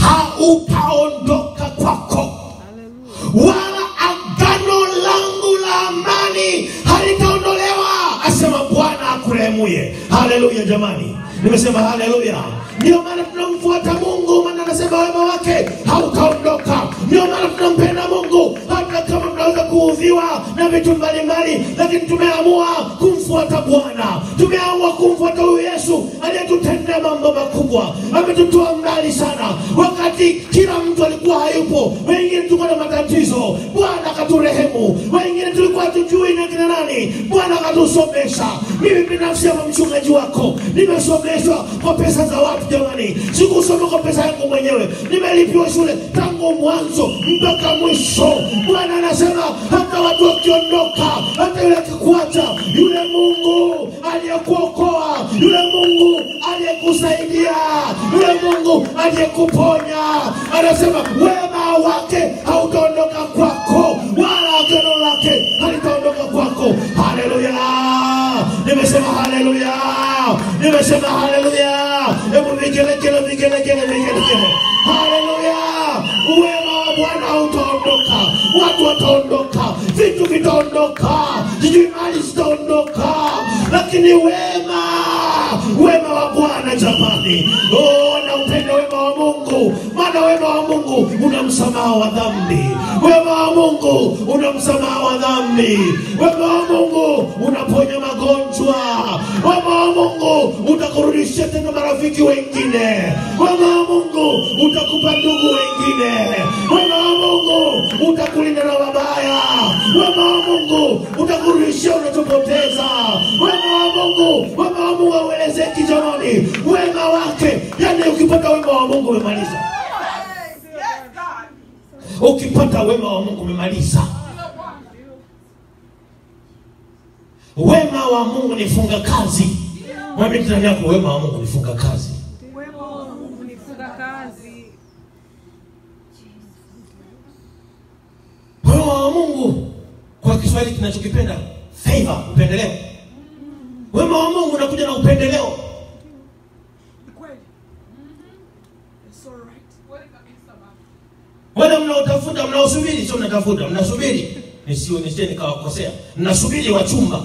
hautaondoka kwako wala agano langu la amani halitaondolewa asema bwana akurehemuye haleluya jamani nimesema haleluya ndio maana tunamfuata mungu maana anasema wema wake hautaondoka ndio maana tunampenda mungu hata kama tunaweza kuudhiwa na vitu mbalimbali lakini tumeamua kumfuata bwana tumeamua kumfuata huyu yesu aliyetutendea mambo makubwa ametutoa mbali sana wakati kila mtu alikuwa hayupo wengine tulikuwa na matatizo bwana akaturehemu wengine tulikuwa tujui na kina nani bwana akatusomesha mimi binafsi ama mchungaji wako nimesomeshwa kwa pesa za watu jamani sikusoma kwa pesa yangu mwenyewe nimelipiwa shule tangu mwanzo mpaka mwisho bwana anasema hata watu wakiondoka hata yule akikuacha yule mungu aliyekuokoa yule mungu aliyekusaidia yule mungu aliyekuponya anasema wema wake hautaondoka kwako wala agano lake halitaondoka kwako haleluya nimesema haleluya nimesema haleluya hebu vigelegele vigelegele vigelegele haleluya wema wa bwana hautaondoka watu wataondoka vitu vitaondoka sijui mali zitaondoka lakini wema wema wa bwana jamani oh, na upendo wema wa mungu maana wema wa mungu una msamaha wa dhambi wema wa mungu una msamaha wa dhambi wema wa mungu unaponya magonjwa wema wa mungu utakurudishia tena marafiki wengine wema wa mungu utakupa ndugu wengine wema wa mungu utakulinda na mabaya wema wa mungu utakurudishia unachopoteza wema wa mungu wema wa mungu hauelezeki jamani wema wake wake yani ukipata wema wa mungu umemaliza ukipata wema wa mungu umemaliza wema wa mungu ni funga kazi mwambie jirani yako wema wa mungu ni funga kazi Wema wa Mungu ni Funga kazi. wema wa mungu kwa kiswahili kinachokipenda favor upendeleo wema wa mungu unakuja na upendeleo Ni kweli. It's all right. wale mnaotafuta mnaosubiri sio mnatafuta mnasubiri nisio nisije nikawakosea mnasubiri wachumba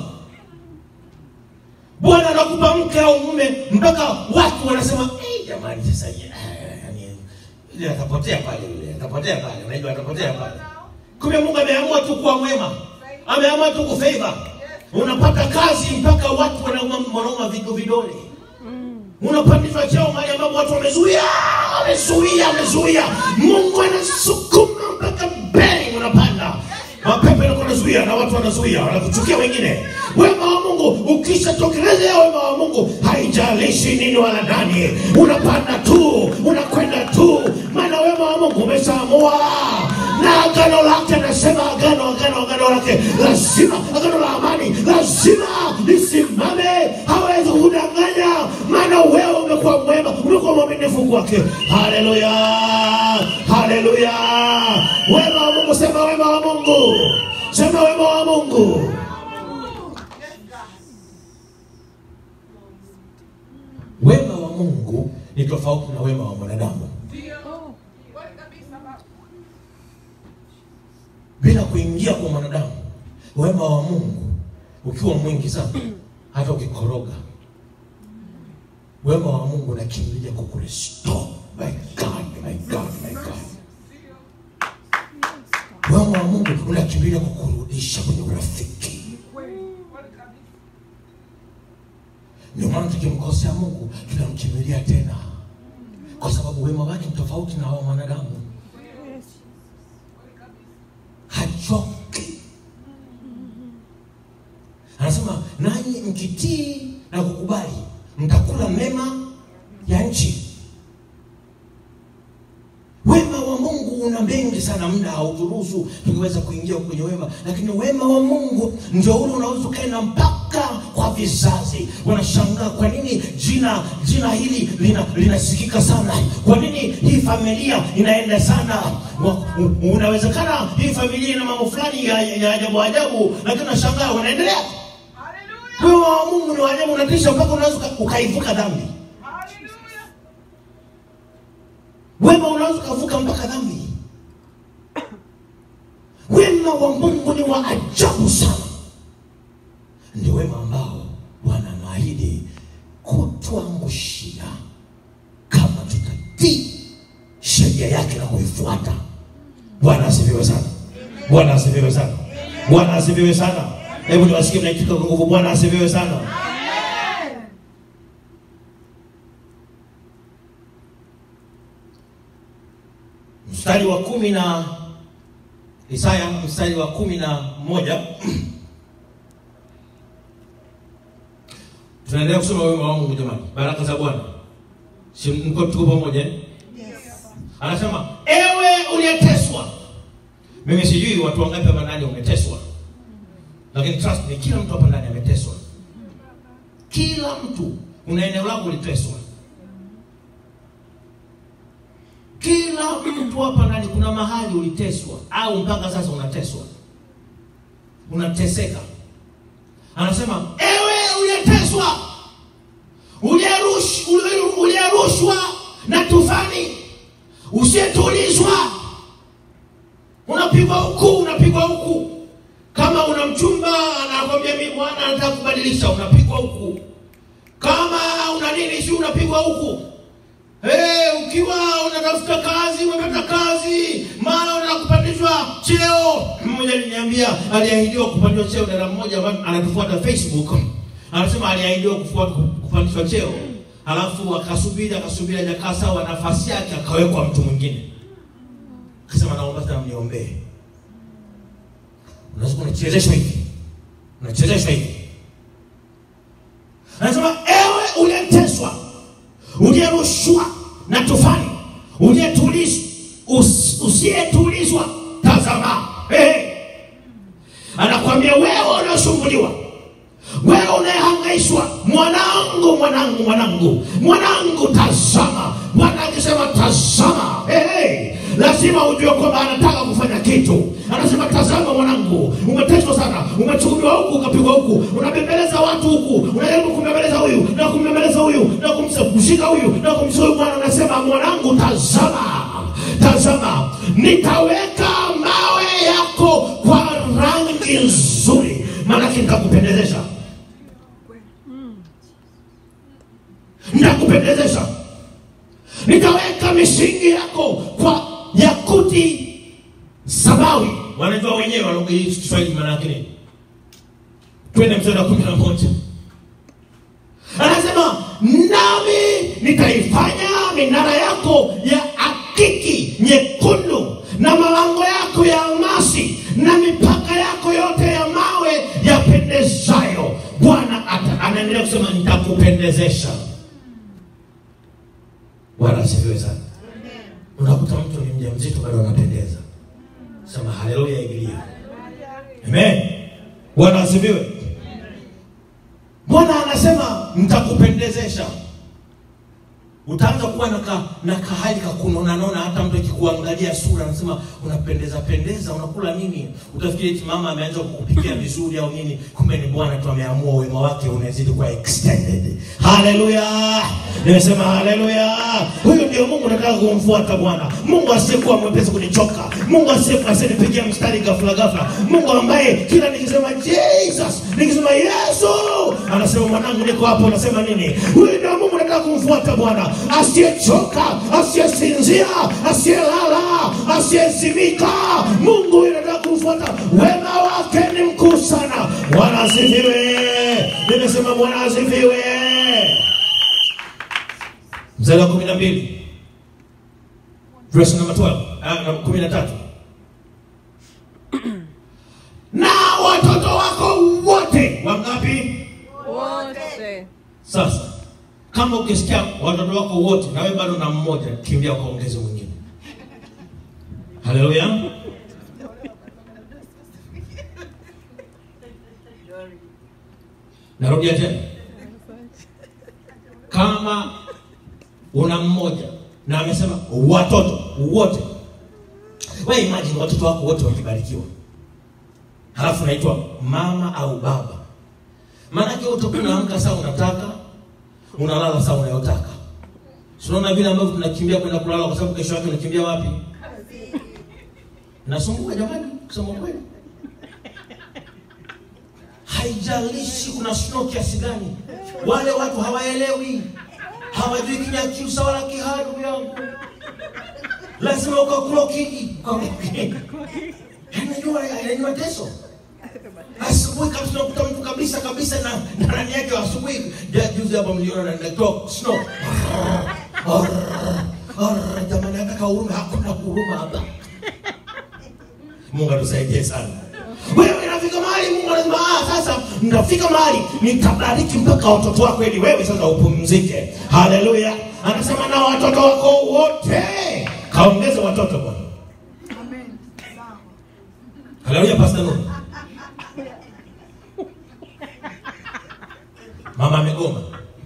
bwana anakupa mke au mume mpaka watu wanasema "Eh, jamani sasa ye- eh, yani, yule atapotea pale yule atapotea pale unajua atapotea pale kumbe mungu ameamua tu kuwa mwema ameamua tu kufavor unapata kazi mpaka watu wanauma wanauma vigo vidole unapandishwa cheo mahali ambapo watu wamezuia wamezuia wamezuia mungu anasukuma mpaka mbele unapanda mapepo yanakuwa nazuia na watu wanazuia wanakuchukia wengine wema wa mungu ukishatokelezea wema wa mungu haijalishi nini wala nani unapanda tu unakwenda tu maana wema wa mungu umeshaamua na agano lake anasema agano agano agano lake lazima agano la amani lazima lisimame hawezi kudanganya maana wewe umekuwa mwema umekuwa mwaminifu kwake haleluya haleluya wema wa mungu sema wema wa mungu sema wema wa mungu wema wa mungu ni tofauti na wema wa mwanadamu bila kuingia kwa mwanadamu wema wa mungu ukiwa mwingi sana hata ukikoroga wema wa mungu unakimbilia kukurestore my god my god my god wema wa mungu unakimbilia kukurudisha kwenye urafiki ndio maana tukimkosea mungu tunamkimbilia tena kwa sababu wema wake ni tofauti na wa mwanadamu hachoki anasema nanyi mkitii na kukubali mtakula mema ya nchi wema wa mungu una mengi sana muda hauturuhusu tukiweza kuingia kwenye wema lakini wema wa mungu ndio ule unaweza ukaenda mpaka kwa vizazi wanashangaa kwa nini jina jina hili lina linasikika sana kwa nini hii familia inaenda sana Wa- u- unawezekana hii familia ina mambo fulani ya ya ajabu ajabu lakini unashangaa wanaendelea wema wa mungu ni waajabu unatisha mpaka unaweza uka- ukaivuka dhambi wema unaweza ukavuka mpaka dhambi wema wa mungu ni wa ajabu sana ndio wema ambao bwana anaahidi kutuangushia kama tutatii sheria yake na kuifuata bwana asifiwe sana bwana asifiwe sana bwana asifiwe sana hebu niwasikie mnaitika kwa nguvu bwana asifiwe sana mstari wa kumi na Isaya mstari wa kumi na moja tunaendelea kusoma wema wa Mungu jamani, baraka za Bwana. Si mko tuko pamoja? eh? Anasema ewe uliyeteswa. Mimi sijui watu wangapi hapa ndani wameteswa, lakini trust me, kila mtu hapa ndani ameteswa. Kila mtu una eneo lako uliteswa. Kila mtu hapa ndani kuna mahali uliteswa au mpaka sasa unateswa, unateseka. Anasema ewe uliyeteswa, uliyerush- uli- uliyerushwa na tufani, usiyetulizwa, unapigwa huku, unapigwa huku. Kama una mchumba anakwambia mimi bwana anataka kubadilisha, unapigwa huku. Kama una nini, si unapigwa huku. Hey, ukiwa unatafuta kazi umepata kazi, mara unataka kupandishwa cheo. Mmoja aliniambia aliahidiwa kupandishwa cheo, dada mmoja ambaye anatufuata Facebook anasema aliahidiwa kufuata kupandishwa cheo, alafu akasubiri akasubiri, hajakaa sawa nafasi yake, akawekwa mtu mwingine. Akasema naomba sana mniombee. Unaweza unachezeshwa hivi, unachezeshwa hivi. Anasema ewe uliyeteswa uliyerushwa na tufani, uliyetulizwa us, usiyetulizwa, tazama hey. Anakwambia wewe unaosumbuliwa, wewe unayehangaishwa, mwanangu, mwanangu, mwanangu, mwanangu, tazama. Bwana akisema tazama, hey, hey. Lazima ujue kwamba anataka kufanya kitu. Anasema tazama, mwanangu, umeteswa sana, umechukuliwa huku ukapigwa huku, unabembeleza watu huku, unajaribu kumbembeleza huyu na kumbembeleza huyu na kumshika huyu na kumshika huyu. Bwana anasema mwanangu, tazama, tazama, nitaweka mawe yako kwa rangi nzuri, maanake nitakupendezesha, nitakupendezesha, nitaweka misingi yako kwa yakuti samawi. Wanajua wenyewe walugha hii Kiswahili maana yake nini? Twende mstari wa kumi na moja anasema nami nitaifanya minara yako ya akiki nyekundu na malango yako ya almasi na mipaka yako yote ya mawe yapendezayo. Bwana ata- anaendelea kusema nitakupendezesha. Bwana asifiwe sana. Unakuta mtu ni mjamzito bado anapendeza, sema haleluya, igilia amen. Bwana asifiwe. Bwana anasema nitakupendezesha. Utaanza kuwa na ka, na kahali kakunona nona, hata mtu akikuangalia sura anasema unapendeza pendeza, unakula nini? Utafikiri eti mama ameanza kukupikia vizuri au nini, kumbe ni Bwana tu ameamua wema wake unazidi kuwa extended. Haleluya, nimesema haleluya. Huyu ndio Mungu nataka kumfuata Bwana, Mungu asiyekuwa mwepesi kunichoka, Mungu asiyekuwa asinipigia mstari ghafla ghafla, Mungu ambaye kila nikisema Jesus, nikisema Yesu, anasema mwanangu, niko hapo. Unasema nini? Huyu ndio Mungu nataka kumfuata Bwana, asiyechoka, asiyesinzia, asiyelala, asiyezimika. Mungu huyu nataka kumfuata, wema wake ni mkuu sana. Bwana asifiwe. Nimesema Bwana asifiwe. Mstari wa kumi na mbili verse number 12, ah, na kumi na tatu na watoto wako wote wangapi? wote Sasa kama ukisikia watoto wako wote na wewe bado na mmoja, kimbia ukaongeze mwingine. Haleluya! Narudia tena, kama una mmoja na amesema watoto wote, wewe imagine watoto wako wote wakibarikiwa, halafu naitwa mama au baba Maanake utakuwa unaamka saa unataka, unalala saa unayotaka. Si unaona vile ambavyo tunakimbia kwenda kulala kwa sababu kesho yake unakimbia wapi? Nasumbuka jamani, kusema kweli. Haijalishi kuna snow kiasi gani, wale watu hawaelewi, hawajui Kinyakyusa wala Kiharu yangu. Lazima ukakloki ukakloki, inajua inajua teso asubuhi kabisa unakuta mtu kabisa kabisa na na ndani yake asubuhi ja- juzi hapa mliona na natoa snow Arr, jamani hata kahuruma hakuna huruma hapa Mungu atusaidie sana wewe inafika mahali Mungu anasema ah sasa mtafika mahali nitabariki mpaka watoto wako ili wewe sasa upumzike haleluya anasema na watoto wako wote kaongeze watoto bwana Amen. Sawa. haleluya pastor Nuhu mama amegoma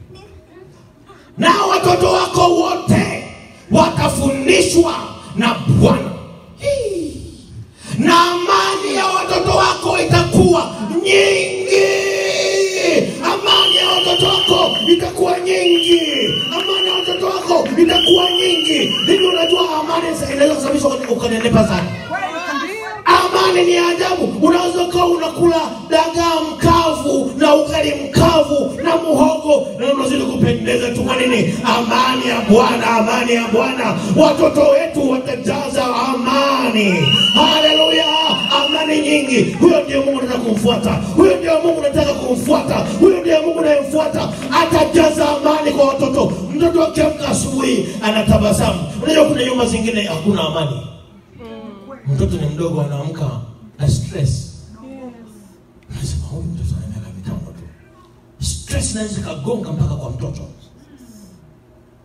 na watoto wako wote watafundishwa na bwana Hii. na amani ya watoto wako itakuwa nyingi amani ya watoto wako itakuwa nyingi amani ya watoto wako itakuwa nyingi hivi unajua amani inaweza kusababisha ukanenepa sana Kweli kabisa. Amani ni ajabu. Unaweza ukawa unakula dagaa mkavu na ugali mkavu na muhogo na unazidi kupendeza tu. Kwa nini? Amani ya Bwana, amani ya Bwana. Watoto wetu watajaza amani. Haleluya, amani nyingi. Huyo ndio Mungu nataka kumfuata, huyo ndio Mungu nataka kumfuata, huyo ndio Mungu nayemfuata. Atajaza amani kwa watoto. Mtoto akiamka asubuhi anatabasamu. Unajua kuna nyumba zingine hakuna amani mtoto ni mdogo anaamka na stress nasema huyu mtoto ana miaka mitano tu stress inaweza ikagonga mpaka kwa mtoto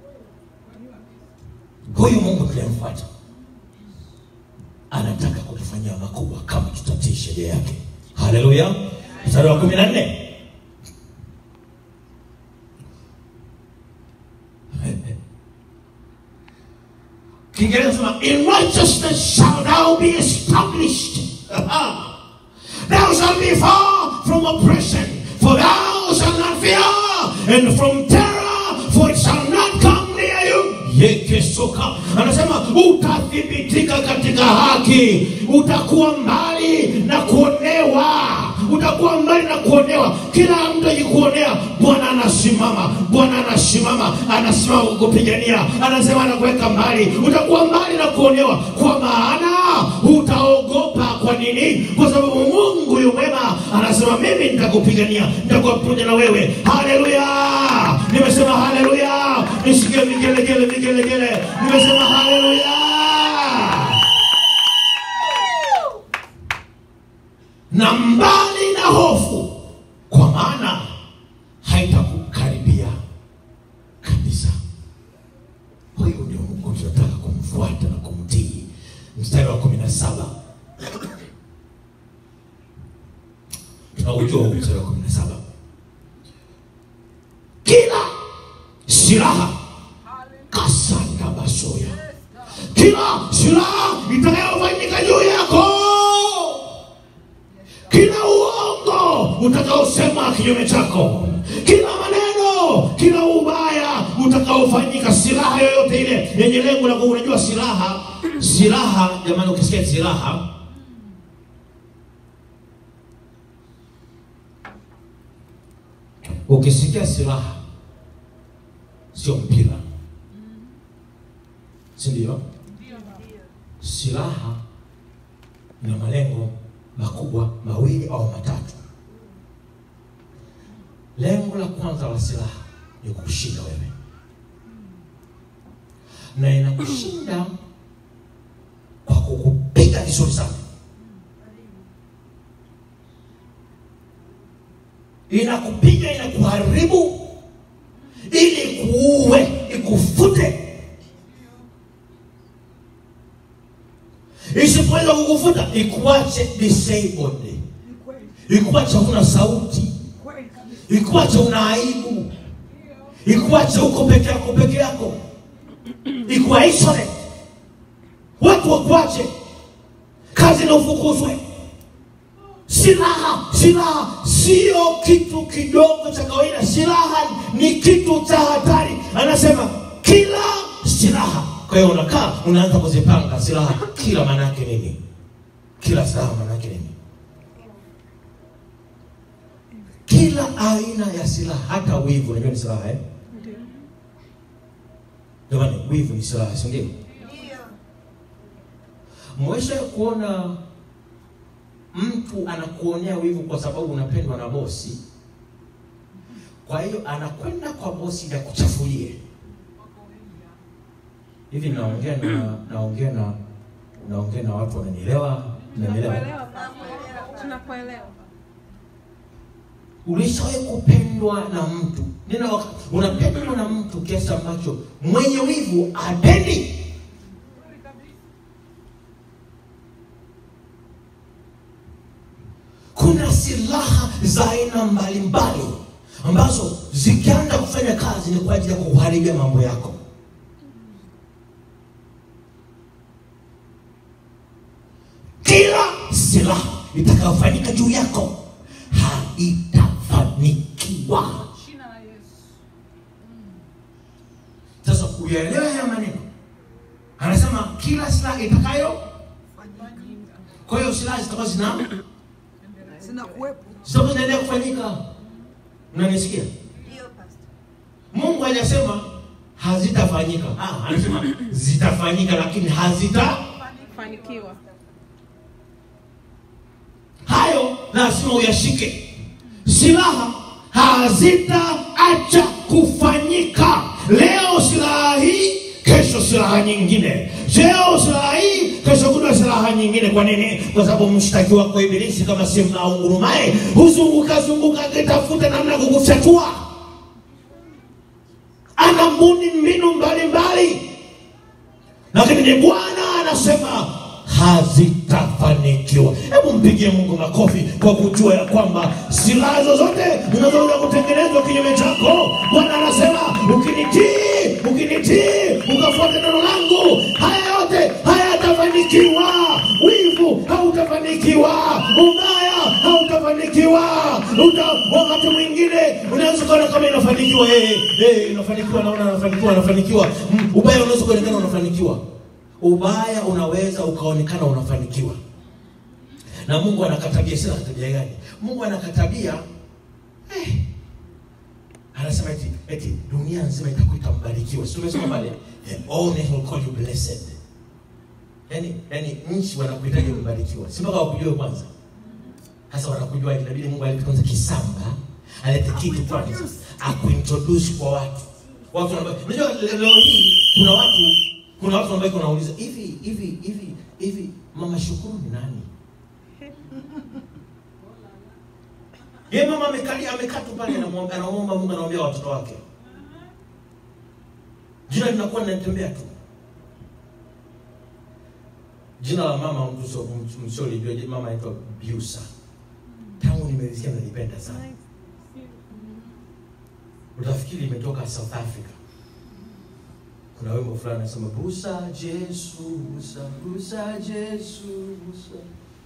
huyu mungu tunayemfuata anataka kutufanyia makubwa kama tutatii sheria yake haleluya mstari wa kumi na nne kiingereza sema in righteousness shall thou be established thou shalt be far from oppression for thou shalt not fear and from terror for it shall not come near you yekesoka anasema utathibitika katika haki utakuwa mbali na kuonewa utakuwa mbali na kuonewa kila mtu akikuonea bwana anasimama bwana anasimama anasimama kukupigania anasema anakuweka mbali utakuwa mbali na kuonewa kwa maana utaogopa kwa nini kwa sababu mungu yu mwema anasema mimi nitakupigania nitakuwa pamoja na wewe haleluya nimesema haleluya nisikie vigelegele vigelegele nimesema haleluya na mbali na hofu kwa maana haitakukaribia kabisa huyu ndio mungu tunataka kumfuata na kumtii mstari wa kumi na saba tunaujua huu mstari wa kumi na saba kila silaha kasanda basoya kila silaha itakayofanyika juu yako kila uongo utakaosema kinyume chako kila maneno kila ubaya utakaofanyika silaha yoyote ile yenye lengo la ku- unajua silaha silaha jamani ukisikia silaha ukisikia silaha sio mpira si ndio silaha ina malengo makubwa mawili au matatu lengo la kwanza la silaha ni kukushinda wewe na inakushinda kwa kukupiga vizuri sana inakupiga inakuharibu ili kuue ikufute isipoweza kukufuta ikuache disabled Ni kweli, ikuache huna sauti kweli kabisa. ikuache una aibu ikuache uko peke yako peke yako ikuwa isolate watu wakuache kazi na ufukuzwe silaha silaha sio kitu kidogo cha kawaida silaha ni kitu cha hatari anasema kila silaha kwa hiyo unakaa unaanza kuzipanga silaha kila maana yake nini kila silaha maana yake nini kila aina ya silaha hata wivu unajua ni silaha eh? jamani wivu ni silaha si ndio mwesha kuona mtu anakuonea wivu kwa sababu unapendwa na bosi kwa hiyo anakwenda kwa bosi ili akuchafulie hivi naongea na naongea na naongea na watu wananielewa nanielewa Tunakuelewa baba. Tunakuelewa. ulishawahi kupendwa na mtu nina waka- unapendwa na mtu kiasi ambacho mwenye wivu apendi kuna silaha za aina mbalimbali ambazo zikianza kufanya kazi ni kwa ajili ya kuharibia mambo yako kila silaha itakayofanyika juu yako haitafanikiwa Jina la Yesu. sasa uyaelewe haya maneno anasema kila silaha itakayo kwa hiyo silaha zitakuwa zina Sina kuwepo. zitakuwa zinaendelea kufanyika unanisikia mungu hajasema hazitafanyika ah, anasema zitafanyika lakini hazita Fanikiwa. hayo lazima uyashike silaha hazitaacha kufanyika leo silaha hii kesho silaha nyingine leo silaha hii kesho kuna silaha nyingine kwa nini kwa sababu mshtaki wako ibilisi kama si mnaungurumaye huzunguka zunguka akitafuta namna ya kukufyatua anabuni mbinu mbalimbali lakini ni bwana anasema hazitafanikiwa hebu mpigie mungu makofi kwa kujua ya kwamba silaha zozote zinazoweza kutengenezwa kinyume chako bwana anasema ukinitii ukinitii ukafuata neno langu haya yote hayatafanikiwa wivu hautafanikiwa ubaya hautafanikiwa Uta, wakati mwingine unaweza ukaona kama inafanikiwa hey, hey, inafanikiwa naona anafanikiwa anafanikiwa Mm, ubaya unaweza kuonekana unafanikiwa ubaya unaweza ukaonekana unafanikiwa na mungu anakatabia sina tabia gani mungu anakatabia eh, anasema eti, eti dunia nzima itakuita mbarikiwa si tumesoma pale eh, all nations will call you blessed yani yani nchi wanakuhitaji mbarikiwa si mpaka wakujue kwanza sasa wanakujua inabidi mungu alete kwanza kisamba alete kitu kwanza akuintroduce kwa watu watu wanabaki unajua le- leo hii kuna watu kuna watu ambao wanauliza hivi hivi hivi hivi mama shukuru ni nani ye mama amekalia amekaa tu pale anamwomba anaomba mungu anaombea watoto wake jina linakuwa linatembea tu jina la mama mtu msiolijua mama anaitwa biusa tangu nimelisikia nalipenda sana utafikiri imetoka south africa kuna wimbo fulani anasema busa jesu busa busa jesu busa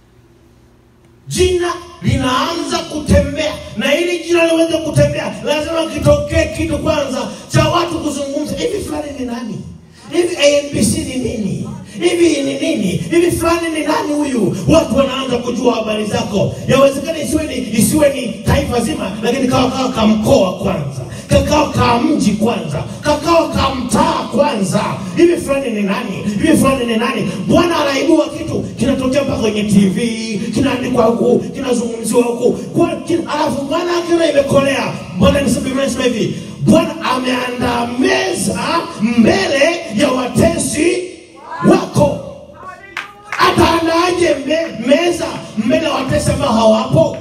jina linaanza kutembea na ili jina liweze kutembea lazima kitokee kitu kwanza cha watu kuzungumza hivi fulani ni nani hivi anbc ni nini hivi ni nini hivi fulani ni nani huyu watu wanaanza kujua habari zako yawezekana isiwe ni isiwe ni taifa zima lakini kawa kawa ka mkoa kwanza kakawa ka mji kwanza kakawa ka mtaa kwanza hivi fulani ni nani hivi fulani ni nani bwana anaibua kitu kinatokea mpaka kwenye tv kinaandikwa huku kinazungumziwa huku Kwa- kin- alafu bwana akiona imekolea bwana nisema Biblia inasema hivi bwana ameandaa meza mbele ya watesi wako ataandaaje me, meza mbele ya watesi ambao hawapo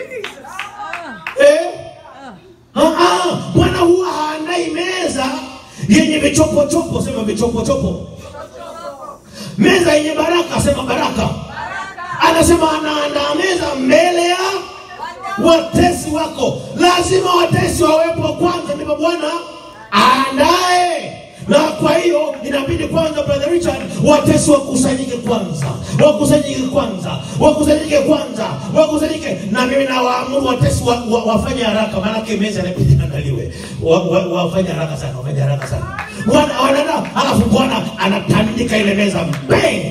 eh? Ah, ah, bwana huwa haandai meza yenye vichopochopo sema vichopochopo meza yenye baraka sema baraka anasema anaandaa meza mbele ya watesi wako lazima watesi wawepo kwanza ndipo bwana aandae na kwa hiyo inabidi kwanza brother richard watesi wakusanyike kwanza wakusanyike kwanza wakusanyike kwanza wakusanyike na mimi nawaamuru watesi wa, wa, wafanye haraka maanake meza inabidi andaliwe wa, wa, wafanye haraka sana wafanye haraka sana Wana- wanaenda alafu bwana anatandika ile meza bang hey!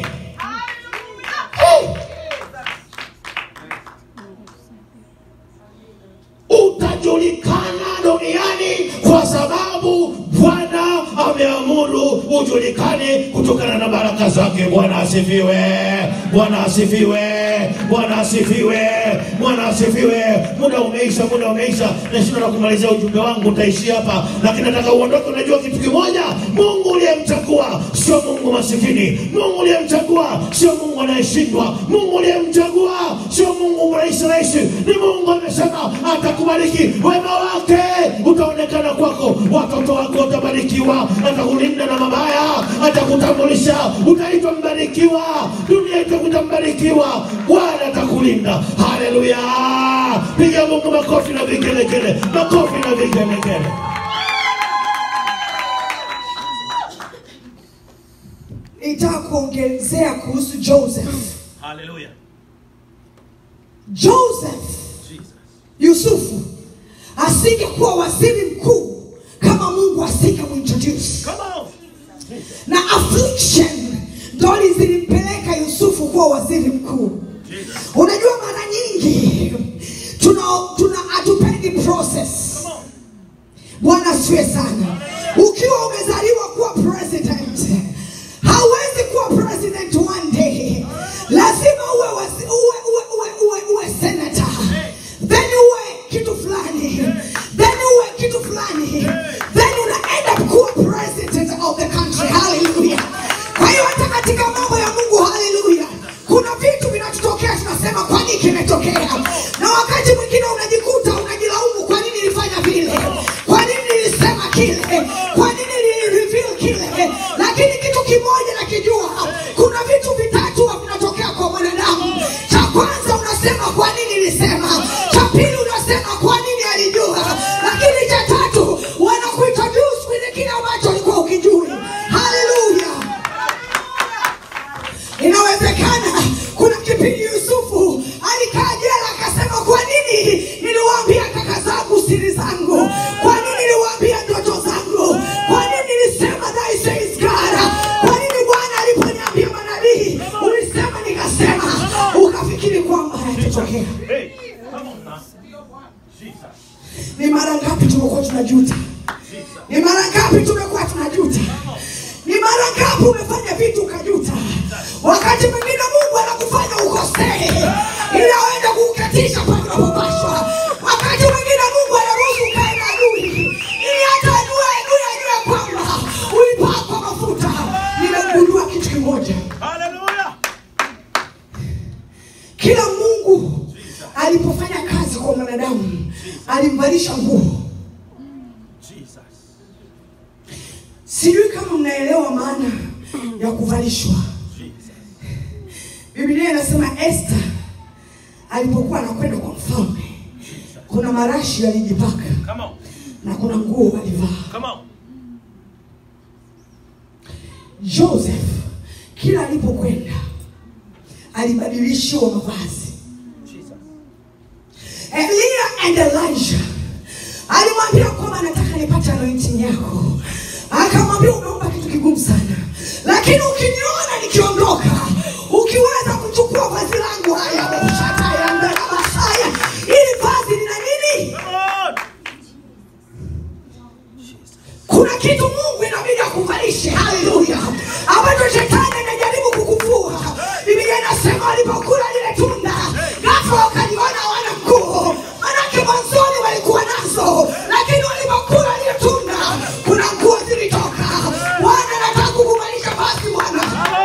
utajulikana duniani kwa sababu bwana ameamuru ujulikane kutokana na baraka zake bwana asifiwe bwana asifiwe bwana asifiwe bwana asifiwe muda umeisha muda umeisha nashinda na kumalizia ujumbe wangu utaishia hapa lakini nataka uondoke unajua kitu kimoja mungu uliyemchagua sio mungu masikini mungu uliyemchagua sio mungu anayeshindwa mungu uliyemchagua sio mungu rahisi rahisi ni mungu amesema atakubariki wema wake utaonekana kwako watoto wako watabarikiwa atakulinda na mabaya atakutambulisha utaitwa mbarikiwa dunia itakuta mbarikiwa bwana atakulinda haleluya piga mungu makofi na vigelegele makofi na vigelegele nitaka kuongezea kuhusu joseph haleluya joseph yusufu asingekuwa waziri mkuu kama mungu asingemuintroduce come on na affliction ndo zilimpeleka yusufu kuwa waziri mkuu unajua mara nyingi tuna tuna hatupendi process bwana asiwe sana ukiwa umezaliwa kuwa president hauwezi kuwa president one day lazima uwe, wasi- uwe, uwe, uwe, uwe, uwe senator then uwe kitu fulani then uwe kitu fulani then una end up kuwa president of the country hallelujah kwa hiyo hata katika mambo ya mungu hallelujah kuna vitu vinatutokea tunasema kwa nini kimetokea na wakati mwingine unajikuta unajilaumu kwa nini nilifanya vile kwa nini nilisema kile kwa nini nilireveal kile lakini kitu kimoja na ukafikiri kwamba hayatatokea. Hey, come on now. Jesus. Ni mara ngapi tumekuwa tunajuta? Jesus. Ni mara ngapi tumekuwa tunajuta? Ni mara ngapi umefanya vitu ukajuta? Wakati mwingine Mungu anakufanya ukosee ili aweze kuukatisha pale unapopaswa. Wakati mwingine Mungu anaruhusu ukae na adui ili hata adui adui ajue kwamba ulipakwa mafuta. Nimegundua kitu kimoja, Hallelujah. kila Mungu alipofanya kazi kwa mwanadamu alimvalisha nguo. Jesus. Sijui kama mnaelewa maana ya kuvalishwa. Jesus. Biblia inasema Esther alipokuwa anakwenda kwa mfalme, kuna marashi alijipaka Come on. na kuna nguo alivaa. Come on. Joseph kila alipokwenda alibadilishiwa mavazi. Jesus. Elia and Elijah alimwambia kwamba nataka nipate anointing yako, akamwambia umeomba kitu kigumu sana, lakini ukiniona nikiondoka, ukiweza kuchukua vazi langu haya ushataya mbele Masaya, ili vazi lina nini? Come on. Kuna kitu Mungu inabidi akuvalishe, haleluya, ambacho shetani anajaribu kukuvua. Biblia inasema walipokula lile tunda, ghafla wakaliona hawana nguo, manake mwanzoni walikuwa nazo, lakini walipokula lile tunda, kuna nguo zilitoka. Bwana anataka kukuvalisha vazi, Bwana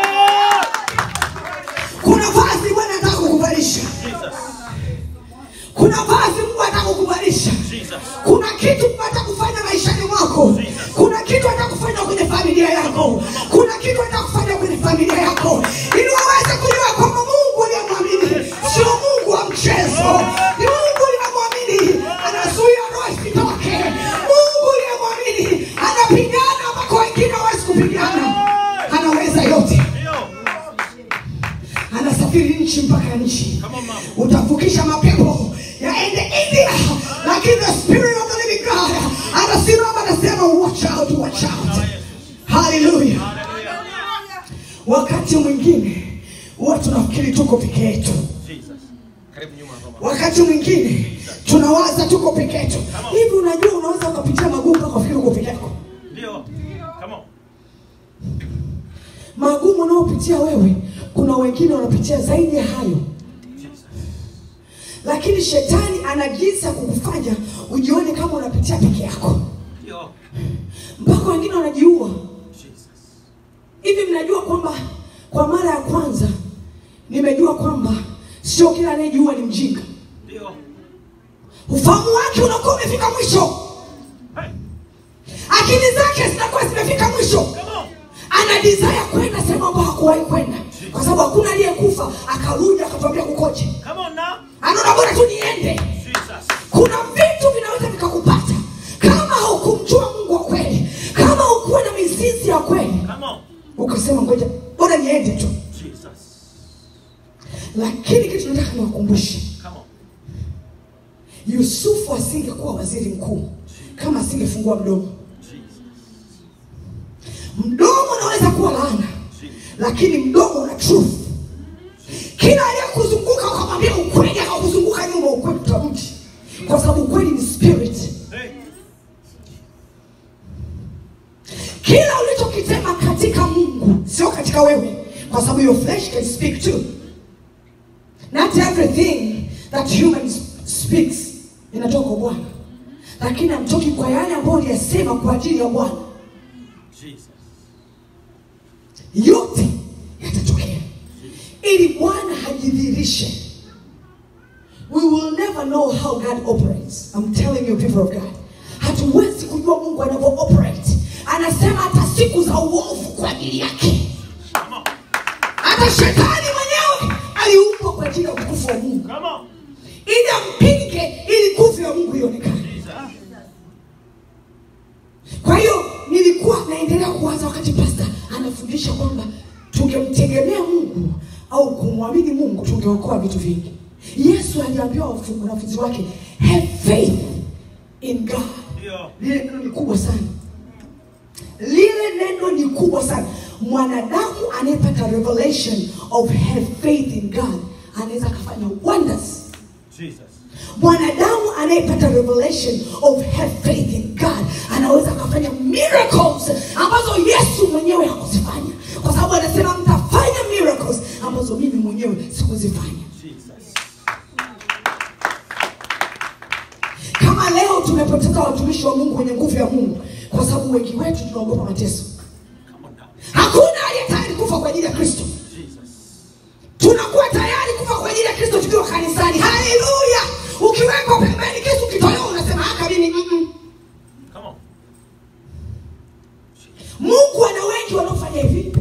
kuna vazi Bwana anataka kukuvalisha, Jesus. kuna vazi Mungu anataka kukuvalisha. Jesus. Kuna kitu Mungu atakufanya maishani mwako. Kuna kitu atakufanya kwenye familia yako. Kuna kitu atakufanya kwenye familia yako, ili waweze kujua kwamba Mungu uliyemwamini sio Mungu wa mchezo, ni Mungu uliyemwamini anazuia roho isitoke. Mungu uliyemwamini anapigana ambako wengine hawezi kupigana, anaweza yote, Ndio. anasafiri nchi mpaka nchi Come on, mama. utavukisha mapepo yaende India, lakini the spirit of the living God anasimama anasema watch out, watch out. Haleluya! Hallelujah. Wakati mwingine huwa tunafikiri tuko peke yetu, Jesus. Karibu nyuma hapa mama. wakati mwingine tunawaza tuko peke yetu. Hivi unajua unaweza ukapitia magumu mpaka ufikiri uko peke yako. Ndio. Come on. Magumu unaopitia wewe, kuna wengine wanapitia zaidi ya hayo. Jesus. lakini shetani ana jinsi ya kukufanya ujione kama unapitia peke yako, Ndio. mpaka wengine wanajiua. Jesus. Hivi mnajua kwamba kwa mara ya kwanza nimejua kwamba sio kila anayejiua ni mjinga. Ndio. Ufahamu wake unakuwa umefika mwisho, Hey. akili zake zinakuwa zimefika mwisho, Come on. ana desire kwenda sehemu ambayo hakuwahi kwenda, kwa sababu hakuna aliyekufa akarudi akatuambia kukoje. Come on now. Anaona bora tu niende. Jesus. kuna vitu vinaweza vikakupata kama haukumjua mungu wa kweli kama hukuwa na mizizi ya kweli Come on. ukasema ngoja bora niende tu Jesus. lakini kitu nataka niwakumbushe Come on. yusufu asingekuwa waziri mkuu kama asingefungua mdomo Jesus. mdomo unaweza kuwa laana lakini mdomo una truth kila aliyekuzunguka ukamwambia ukweli akakuzunguka nyuma ukweli utamti kwa sababu ukweli ni spirit Hey. kila ulichokisema katika mungu sio katika wewe kwa sababu your flesh can speak too not everything that human speaks inatoka kwa bwana lakini amtoki kwa yale ambayo uliyasema kwa ajili ya bwana Jesus. yote yatatokea ili bwana hajidhihirishe we will never know how god operates i'm telling you people of god hatuwezi kujua mungu anavyo operate anasema hata siku za uovu kwa ajili yake Come on. hata shetani mwenyewe aliumbwa kwa ajili ya utukufu wa mungu Come on. ili ampinge ili nguvu ya mungu ionekane Jesus. kwa hiyo nilikuwa naendelea kuwaza wakati pasta anafundisha kwamba tungemtegemea mungu au kumwamini mungu tungeokoa vitu vingi yesu aliambia wafu- wanafunzi wake have faith in god Ndio. lile neno ni kubwa sana lile neno ni kubwa sana mwanadamu anayepata revelation of have faith in god anaweza akafanya wonders Jesus. mwanadamu anayepata revelation of have faith in god anaweza akafanya miracles ambazo yesu mwenyewe hakuzifanya kwa sababu anasema mtafanya miracles ambazo mimi mwenyewe sikuzifanya Jesus. kama leo tumepoteza watumishi wa mungu wenye nguvu ya mungu kwa sababu wengi wetu tunaogopa mateso Come on now. hakuna aliye tayari kufa kwa ajili ya kristo Jesus. tunakuwa tayari kufa kwa ajili ya kristo tukiwa kanisani haleluya ukiwekwa pembeni kisu kitolewa unasema haka mimi mm-mm. Come on. mungu ana wengi wanaofanya hivi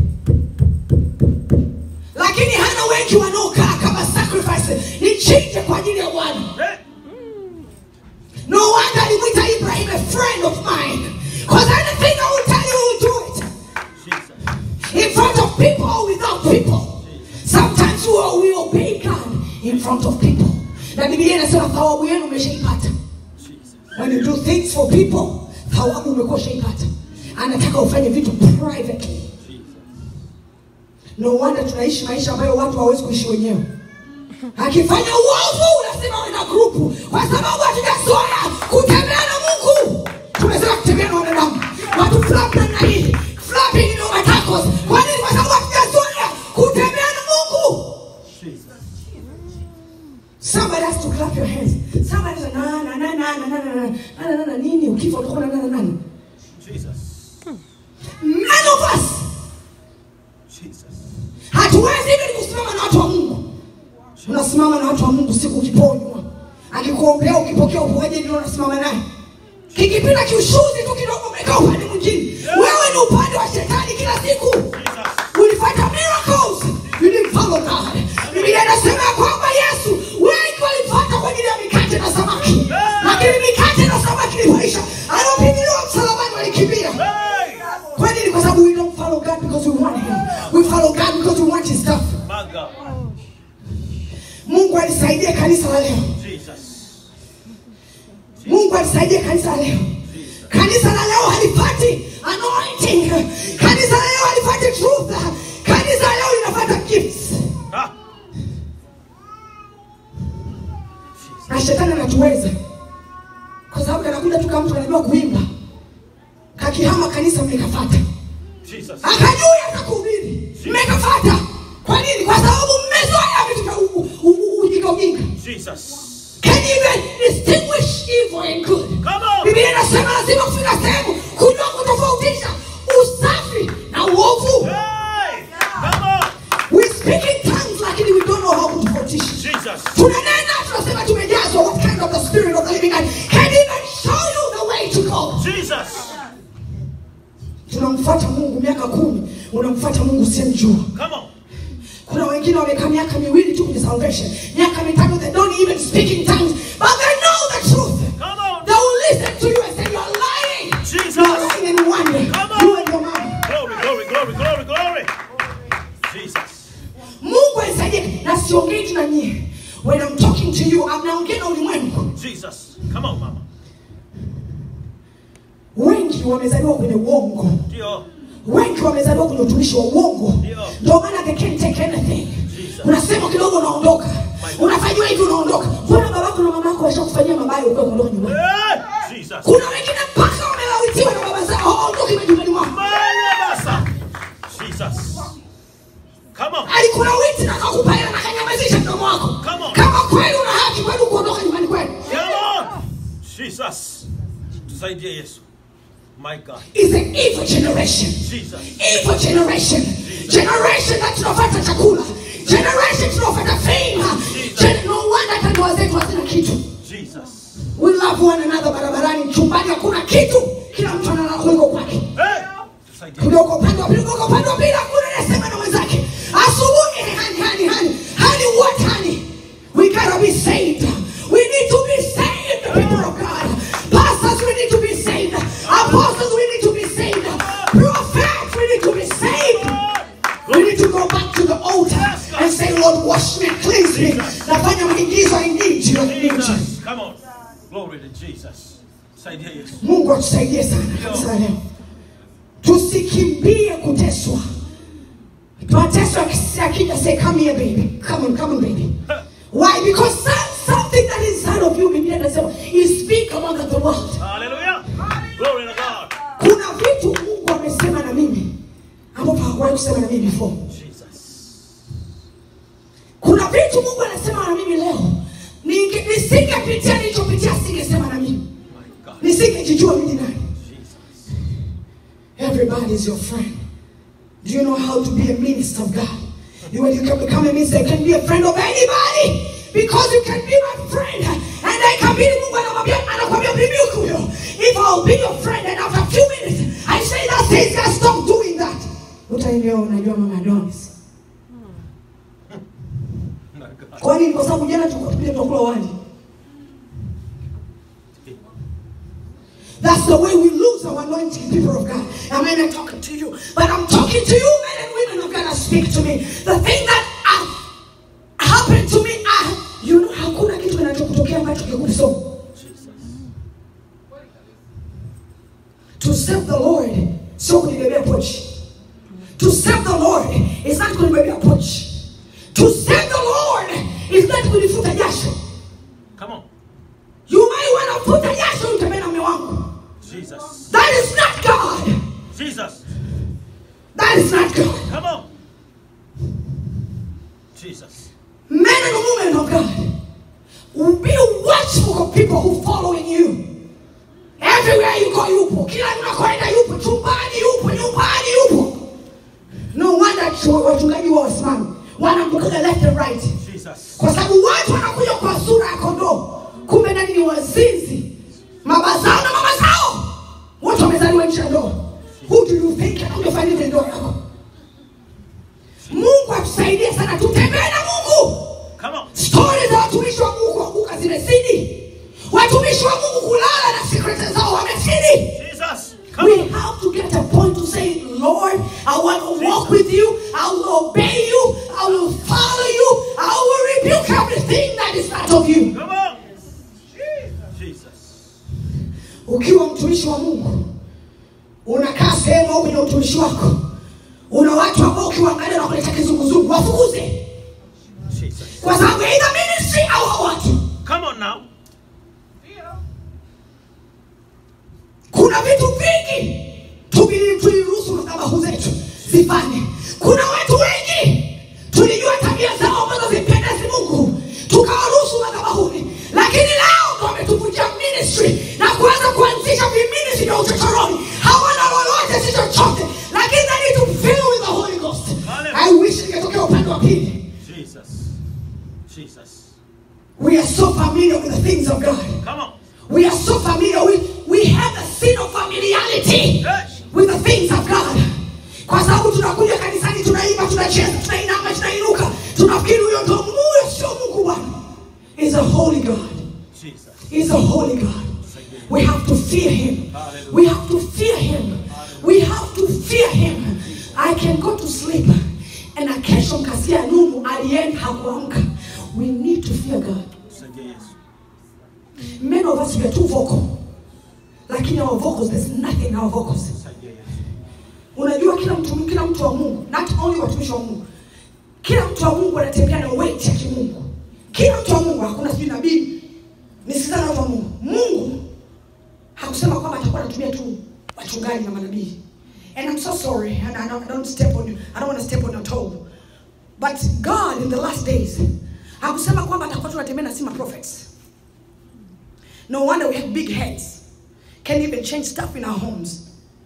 lakini hana wengi wanaokaa kama sacrifice nichinje kwa ajili ya bwana Hey. no wonder alimwita ibrahim a friend of mine because anything i will tell you will do it Jesus. in front of people or without people. Sometimes we, we obey God in front of people. Na Biblia inasema thawabu yenu umeshaipata. Jesus. When you do things for people, thawabu umekuwa ushaipata. Anataka ufanye vitu privately. Jesus. No wonder tunaishi maisha ambayo watu hawawezi kuishi wenyewe. Akifanya uovu unasema wewe na grupu, kwa sababu hatujazoea kutembea na Mungu. Tumezoea kutembea na wanadamu, watu flap namna hii, flapping in our tacos. Kwa nini? Kwa sababu hatujazoea kutembea na Mungu. Jesus. Somebody has to clap your hands. Somebody says, na na na na na na na na na na na nini? Ukifa utakuwa na na na na. Jesus. None of us Jesus. hatuwezi hivi kusimama na watu wa Mungu. Unasimama na watu wa Mungu siku ukiponywa, akikuombea ukipokea uponyaji, ndio unasimama naye. Kikipita kiushuzi tu kidogo, umekaa upande mwingine. Wewe ni upande wa shetani kila siku. Jesus. Ulifanya miracles, you didn't follow God. Biblia inasema ya kwamba Yesu wengi walifuata kwa ajili ya mikate na samaki, lakini mikate na samaki ilipoisha, alipigiliwa msalabani walikimbia. Hey. Kwa nini? Kwa sababu we don't follow God because we want him. We follow God because we want his stuff. My God. Mungu alisaidie kanisa la leo. Jesus. Mungu alisaidie kanisa la leo. Kanisa la leo halipati anointing. Kanisa la leo halipati truth. Kanisa la leo linafuata gifts. Ah. Na shetani anatuweza. Kwa sababu anakuja tu kama mtu anajua kuimba. Kakihama kanisa mmekafata. Jesus. Akajua hata kuhubiri. Mmekafata. Kwa nini? Kwa sababu mmezoea vitu vya u- u- u- ujinga ujinga. Jesus. Can you even distinguish evil and good? Come on. Biblia inasema lazima kufika sehemu kujua kutofautisha usafi na uovu. Hey. Come on. We speak in tongues lakini we don't know how kutofautisha. Jesus. Tunanena tunasema tumejazwa what kind of the spirit of the living God can even show you the way to go. Jesus. Tunamfuata Mungu miaka kumi, unamfuata Mungu usiyemjua. Come on. Kuna wengine wamekaa miaka miwili tu kwenye salvation, miaka mitatu they don't even speak in tongues, but they know the truth. Come on. They will listen to you and say you're lying. Jesus. You're lying and wonder. Come on. You and your mom. Glory, glory, glory, glory, glory. Jesus. Mungu anisaidie na siongei tu na nyie. When I'm talking to you, I'm naongea na ulimwengu. Jesus. Come on, mama. Wengi wamezaliwa kwenye uongo. Ndio. Wengi wamezaliwa kwenye utumishi wa uongo. Ndio. Ndio maana they can't take anything. Jesus. Unasema kidogo unaondoka. Unafanyiwa hivi unaondoka. Mbona babako na mamako washakufanyia mabaya ukiwa kuondoka nyumbani? Hey. Jesus. Kuna wengine mpaka wamelawitiwa na baba zao hawaondoki majumbani mwao. Maya basa. Jesus. Come on. Alikulawiti na akakupa hela na akanyamazisha mdomo wako. Come on. Kama kweli una haki kweli kuondoka nyumbani kwenu. Come on. Jesus. Tusaidie Yesu. My God. Is an evil generation. Jesus. Evil generation. Generation that tunafuata chakula. Generation tunafuata fame. Gen- no wonder hata ndoa zetu hazina kitu. Jesus. We love one another barabarani, chumbani hakuna kitu. Kila mtu analala kuliko kwake. Hey. Tusaidie. Kule uko upande wa pili, kule uko upande wa pili, hakuna anayesema na mwenzake. Asubuhi hani hani hani. Hani what hani? We gotta be saved. We need to be saved, people of God. Pastors, we need to be saved. Apostles, we need to be saved. Prophets, we need to be saved. We need to go back to the altar and say, Lord, wash me, cleanse me. Nafanya maigizo, I need you, I need you. Jesus. Come on. Glory to Jesus. Saidia Yesu. Mungu atusaidie sana kanisa la leo, tusikimbie kuteswa mateso yakisi- yakija say come here baby come on come on baby why because some, something that is inside of you biblia inasema is speak among the world Hallelujah. Glory to God. kuna vitu mungu amesema na mimi ambapo hakuwahi kusema na mimi before Jesus. kuna vitu mungu anasema na mimi leo Ninge- nisingepitia nilichopitia singesema na mimi My God. nisingejijua mimi ni nani Jesus. everybody is your friend do you know how to be a minister of god You- when you can become a minister you can be a friend of anybody because you can be my friend and I can be mungu anamwambia anakwambia rebuke huyo if I'll be your friend and after a few minutes I say that thing guys stop doing that utaelewa unajua mama Adonis My God. kwa nini kwa sababu jana tulikuwa tupige tunakula wali That's the way we lose our anointing, people of God. I mean, I'm talking to you, but I'm talking to you, men and women of God, that speak to me. The thing that uh, happened to me, uh, you know, hakuna kitu kinachokutokea ambacho kikuso. Jesus. To serve the Lord, sio kunibebea pochi. To serve the Lord is not kunibebea pochi. To serve the Lord is not kunifuta jasho. Come on. You might want to put a jasho utembee na mume wangu. Jesus. That is not God. Jesus. That is not God. Come on. Jesus. Men and women of God, be watchful of people who following you. Everywhere you go, yupo. Kila unakoenda yupo. Chumbani yupo, nyumbani yupo. No wonder chu- wachungaji wa wasimami wanambukaga left and right, Jesus. kwa sababu watu wanakuja kwa sura ya kondoo, kumbe ndani ni wazinzi, baba zao na mama zao wote wamezaliwa nje ya ndoa. Who do you think anakuja fanya nini ndoa yako? Mungu atusaidie sana, tutembee na Mungu. Come on. stori za watumishi wa mungu kuanguka zimezidi watumishi wa mungu kulala na sekrete zao wamezidi Jesus. Come we on. have to get a point to say lord i want to walk with you i will obey you i will follow you i will rebuke everything that is not of you Come on. Jesus. ukiwa mtumishi wa mungu unakaa sehemu au kwenye utumishi wako una watu ambao ukiwaangalia na kuleta kizunguzungu wafukuze Jesus. kwa sababu ya either ministry au hao watu Come on now. kuna vitu vingi tubili- tuliruhusu madhabahu zetu zifanye kuna watu wengi tulijua tabia zao ambazo zimpendezi mungu tukawaruhusu madhabahuni lakini leo ndo wametuvunjia ministry na kuanza kuanzisha viministri vya uchochoroni hawana lolote si chochote lakini they need to fill with the holy ghost i wish ingetokea upande wa pili Jesus. Jesus. we are so familiar with the things of god Come on. We are so familiar. We, we have a sin of familiarity Yes. with the things of God. Kwa sababu tunakuja kanisani, tunaimba, tunacheza, tunainama, tunainuka, tunafikiri huyo ndo Mungu. Huyo sio Mungu Bwana. Is a holy God. Jesus. Is a holy God. We have to fear Him. We have to fear Him. We have to fear Him. I can go to sleep and I kesho mkasia Nuhu alienda hakuamka. We need to fear God. Saidia Yesu. Many of us we are too vocal. Lakini our vocals, there's nothing in our vocals. Saidia Yesu. Unajua kila mtu kila mtu wa Mungu, not only watumishi wa Mungu. Kila mtu wa Mungu anatembea na weight ya kimungu. Kila mtu wa Mungu, hakuna sijui nabii. Nisikizana na watu wa Mungu. Mungu hakusema kwamba atakuwa anatumia tu wachungaji na manabii. And I'm so sorry, and I don't, I don't step on you. I don't want to step on your toe. But God in the last days hakusema kwamba atakuwa tunatembea na sima prophets. No wonder we have big heads. Can't even change stuff in our homes.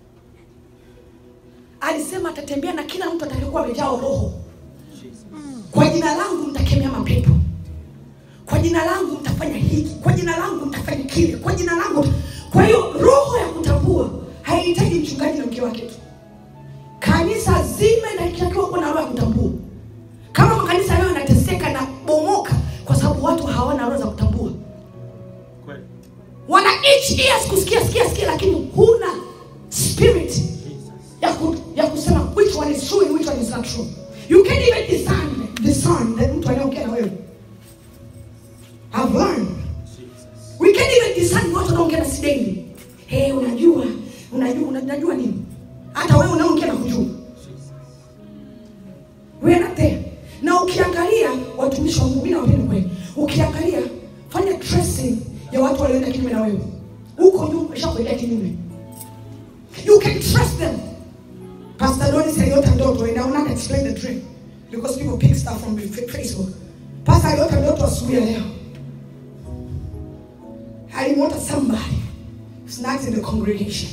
Alisema atatembea na kila mtu atakayekuwa amejaa roho. Jesus. Kwa jina langu mtakemea mapepo. Kwa jina langu mtafanya hiki. Kwa jina langu mtafanya kile. Kwa jina langu. Kwa hiyo roho ya kutambua haihitaji mchungaji na mke wake tu. Kanisa zima inatakiwa kuwa na roho ya kutambua. Kama makanisa leo yanateseka na bomoka kwa sababu watu hawana roho za kutambua. Kweli. wana itch ears kusikia sikia sikia lakini huna spirit Jesus. ya, ku, ya kusema which one is true and which one is not true you can't even discern discern that mtu anayeongea na wewe I've learned Jesus. we can't even discern watu wanaongea na sideni hey unajua unajua unajua nini hata wewe unaongea na kujua mimi nawapenda kweli ukiangalia fanya tracing ya watu walioenda kinyume na wewe huko nyuma ishakuendea kinyume you can trust them pastor Donis aliota ndoto and I will not explain the dream because people pick stuff from Facebook pastor aliota ndoto asubuhi ya leo alimwota somebody who's not in the congregation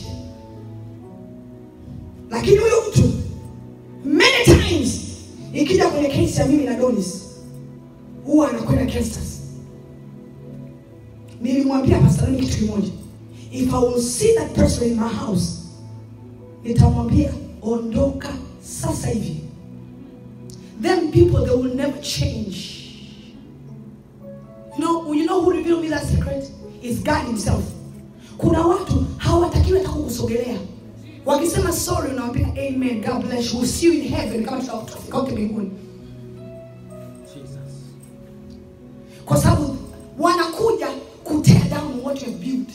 lakini huyo mtu many times ikija kwenye kesi ya mimi na Donis huwa anakwenda Kestas. Nilimwambia Pastor Donis kitu kimoja, if I will see that person in my house, nitamwambia ondoka sasa hivi. Them people they will never change. You know, you know who revealed me that secret? Is God himself. Kuna watu hawatakiwi hata kukusogelea. Wakisema sorry unawambia amen, God bless you. We'll see you in heaven kama tutafika wote mbinguni. Kwa sababu wanakuja kutear down what you have built.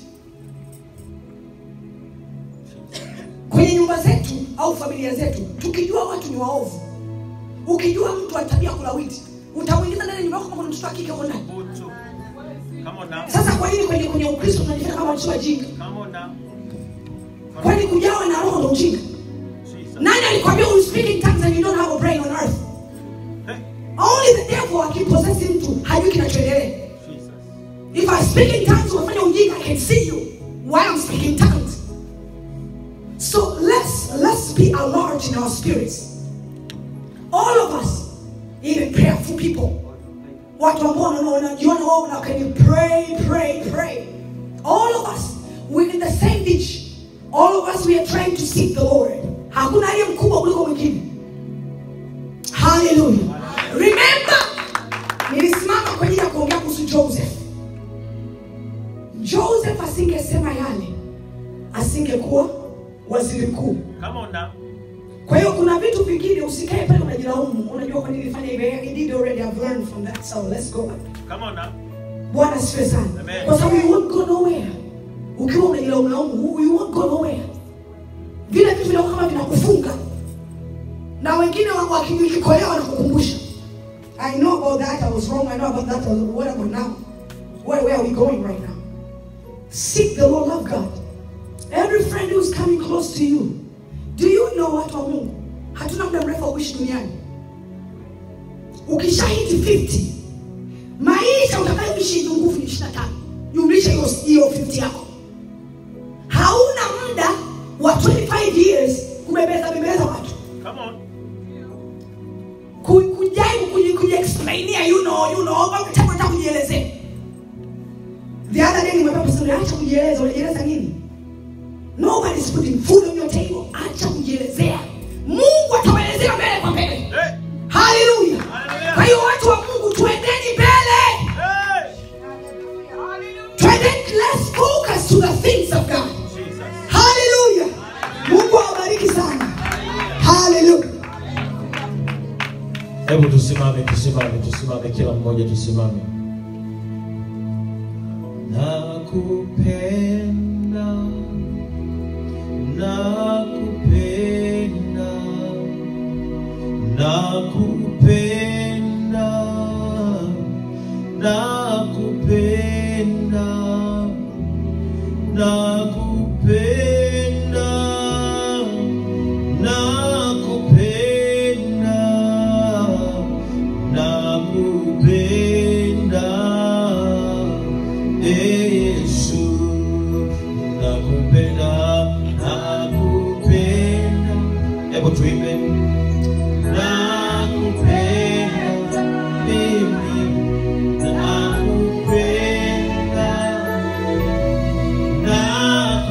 Kwenye nyumba zetu au familia zetu, tukijua watu ni waovu, ukijua mtu ana tabia kulawiti, utamwingiza ndani ya nyumba yako kama kuna mtoto wa kike huko ndani. Butu. Come on now. Sasa kwa nini kwenye kwenye Ukristo tunajifanya kama watu wajinga? Come on now. Kwani kujawa na roho ndo ujinga? Jesus. Nani alikwambia you speak in tongues and you don't have a brain on earth? Hey. Only the devil akipossess mtu hajui kinachoendelea. Jesus. If I speak in tongues, unafanya ujinga, I can see you while I'm speaking tongues. So let's let's be alert in our spirits. All of us, even prayerful people. Watu ambao wana- wanajiona wao na can you pray, pray, pray. All of us, we're in the same ditch. All of us, we are trying to seek the Lord. Hakuna aliye mkubwa kuliko mwingine. Hallelujah. Remember, nilisimama kwa ajili ya kuongea kuhusu Joseph. Joseph asingesema yale, asingekuwa waziri mkuu. Come on now. Kwa hiyo kuna vitu vingine usikae pale unajilaumu, unajua kwa nini nilifanya hivyo. I did already have learned from that, so let's go back. Come on now. Bwana asifiwe sana. Amen. Kwa sababu you won't go nowhere. Ukiwa unajilaumu laumu, you won't go nowhere. Vile vitu vinakuwa kama vinakufunga. Na wengine wa- wakikolewa wanakukumbusha. I know about that, I was wrong, I know about that, I was, what about now? Where, where are we going right now? Seek the Lord, love God. Every friend who's coming close to you, do you know watu wa Mungu? Hatuna muda mrefu wa kuishi duniani. Ukishahiti 50, maisha utakayoishi ni nguvu ni 25. Jumlisha hiyo hiyo 50 yako. Hauna muda wa 25 years kubebeza bebeza watu. Come on. Ku- Kujaribu kuji- kujiexplainia you know, you know, mpaka utaka hata kujielezea. The other day nimwambia pastor, acha kujieleza, unajieleza nini? Nobody's putting food on your table. Acha kujielezea. Mungu atawaelezea mbele kwa mbele. Hey. Haleluya. Hallelujah. Kwa hiyo watu wa Mungu tuendeni mbele. Hey. Twendeni, let's focus to the things of God. Jesus. Haleluya. Mungu awabariki sana. Haleluya. Hebu tusimame, tusimame, tusimame, kila mmoja tusimame. Nakupenda, nakupenda, nakupenda, nakupenda, nakupenda, nakupenda, nakupenda, Yesu, nakupenda, nakupenda. Hebu tuimbe. Nakupenda, mimi nakupenda, nakupenda.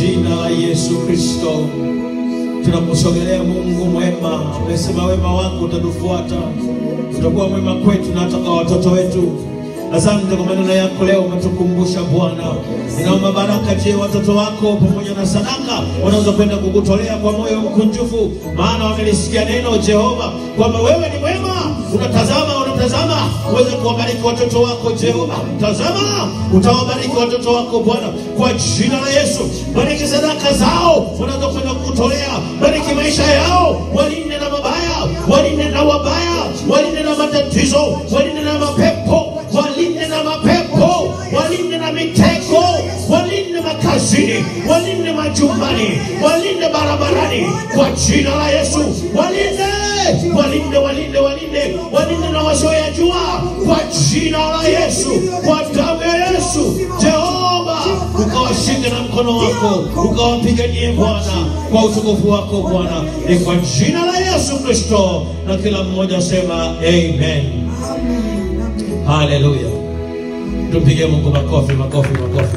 jina la Yesu Kristo tunakusogelea Mungu mwema. Umesema wema wako utatufuata, utakuwa mwema kwetu na hata kwa watoto wetu. Asante kwa maneno yako leo, umetukumbusha Bwana. Ninaomba baraka je watoto wako pamoja na sadaka wanaweza kwenda kukutolea kwa moyo mkunjufu, maana wamelisikia neno Jehova kwamba wewe ni mwema, unatazama unatazama uweze kuwabariki watoto wako Jehova. Tazama utawabariki watoto wako Bwana, kwa jina la Yesu. Bariki sadaka zao wanaweza kwenda kukutolea, bariki maisha yao, walinde na mabaya, walinde na wabaya, walinde na matatizo, walinde na mapepo, walinde na mapepo, walinde na mitego, walinde makazini, walinde majumbani, walinde barabarani, kwa jina la Yesu, walinde, walinde, walinde, walinde, walinde na wasioyajua, kwa jina la Yesu, kwa damu ya Yesu, Jehova, ukawashike na mkono wako, ukawapiganie Bwana, kwa utukufu wako Bwana, ni kwa jina la Yesu Kristo, na kila mmoja sema amen. Haleluya. Tupige Mungu makofi, makofi, makofi.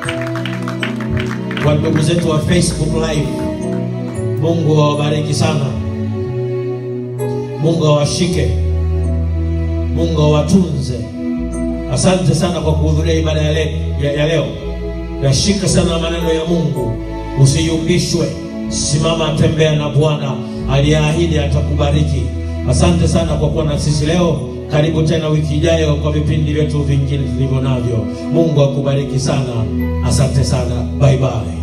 Kwa ndugu zetu wa Facebook Live, Mungu awabariki sana. Mungu awashike. Mungu awatunze. Asante sana kwa kuhudhuria ibada ya, le, ya, ya leo. Yashika sana maneno ya Mungu, usiyumbishwe. Simama, tembea na Bwana aliyeahidi atakubariki. Asante sana kwa kuwa na sisi leo. Karibu tena wiki ijayo kwa vipindi vyetu vingine tulivyo navyo. Mungu akubariki sana. Asante sana. Bye bye.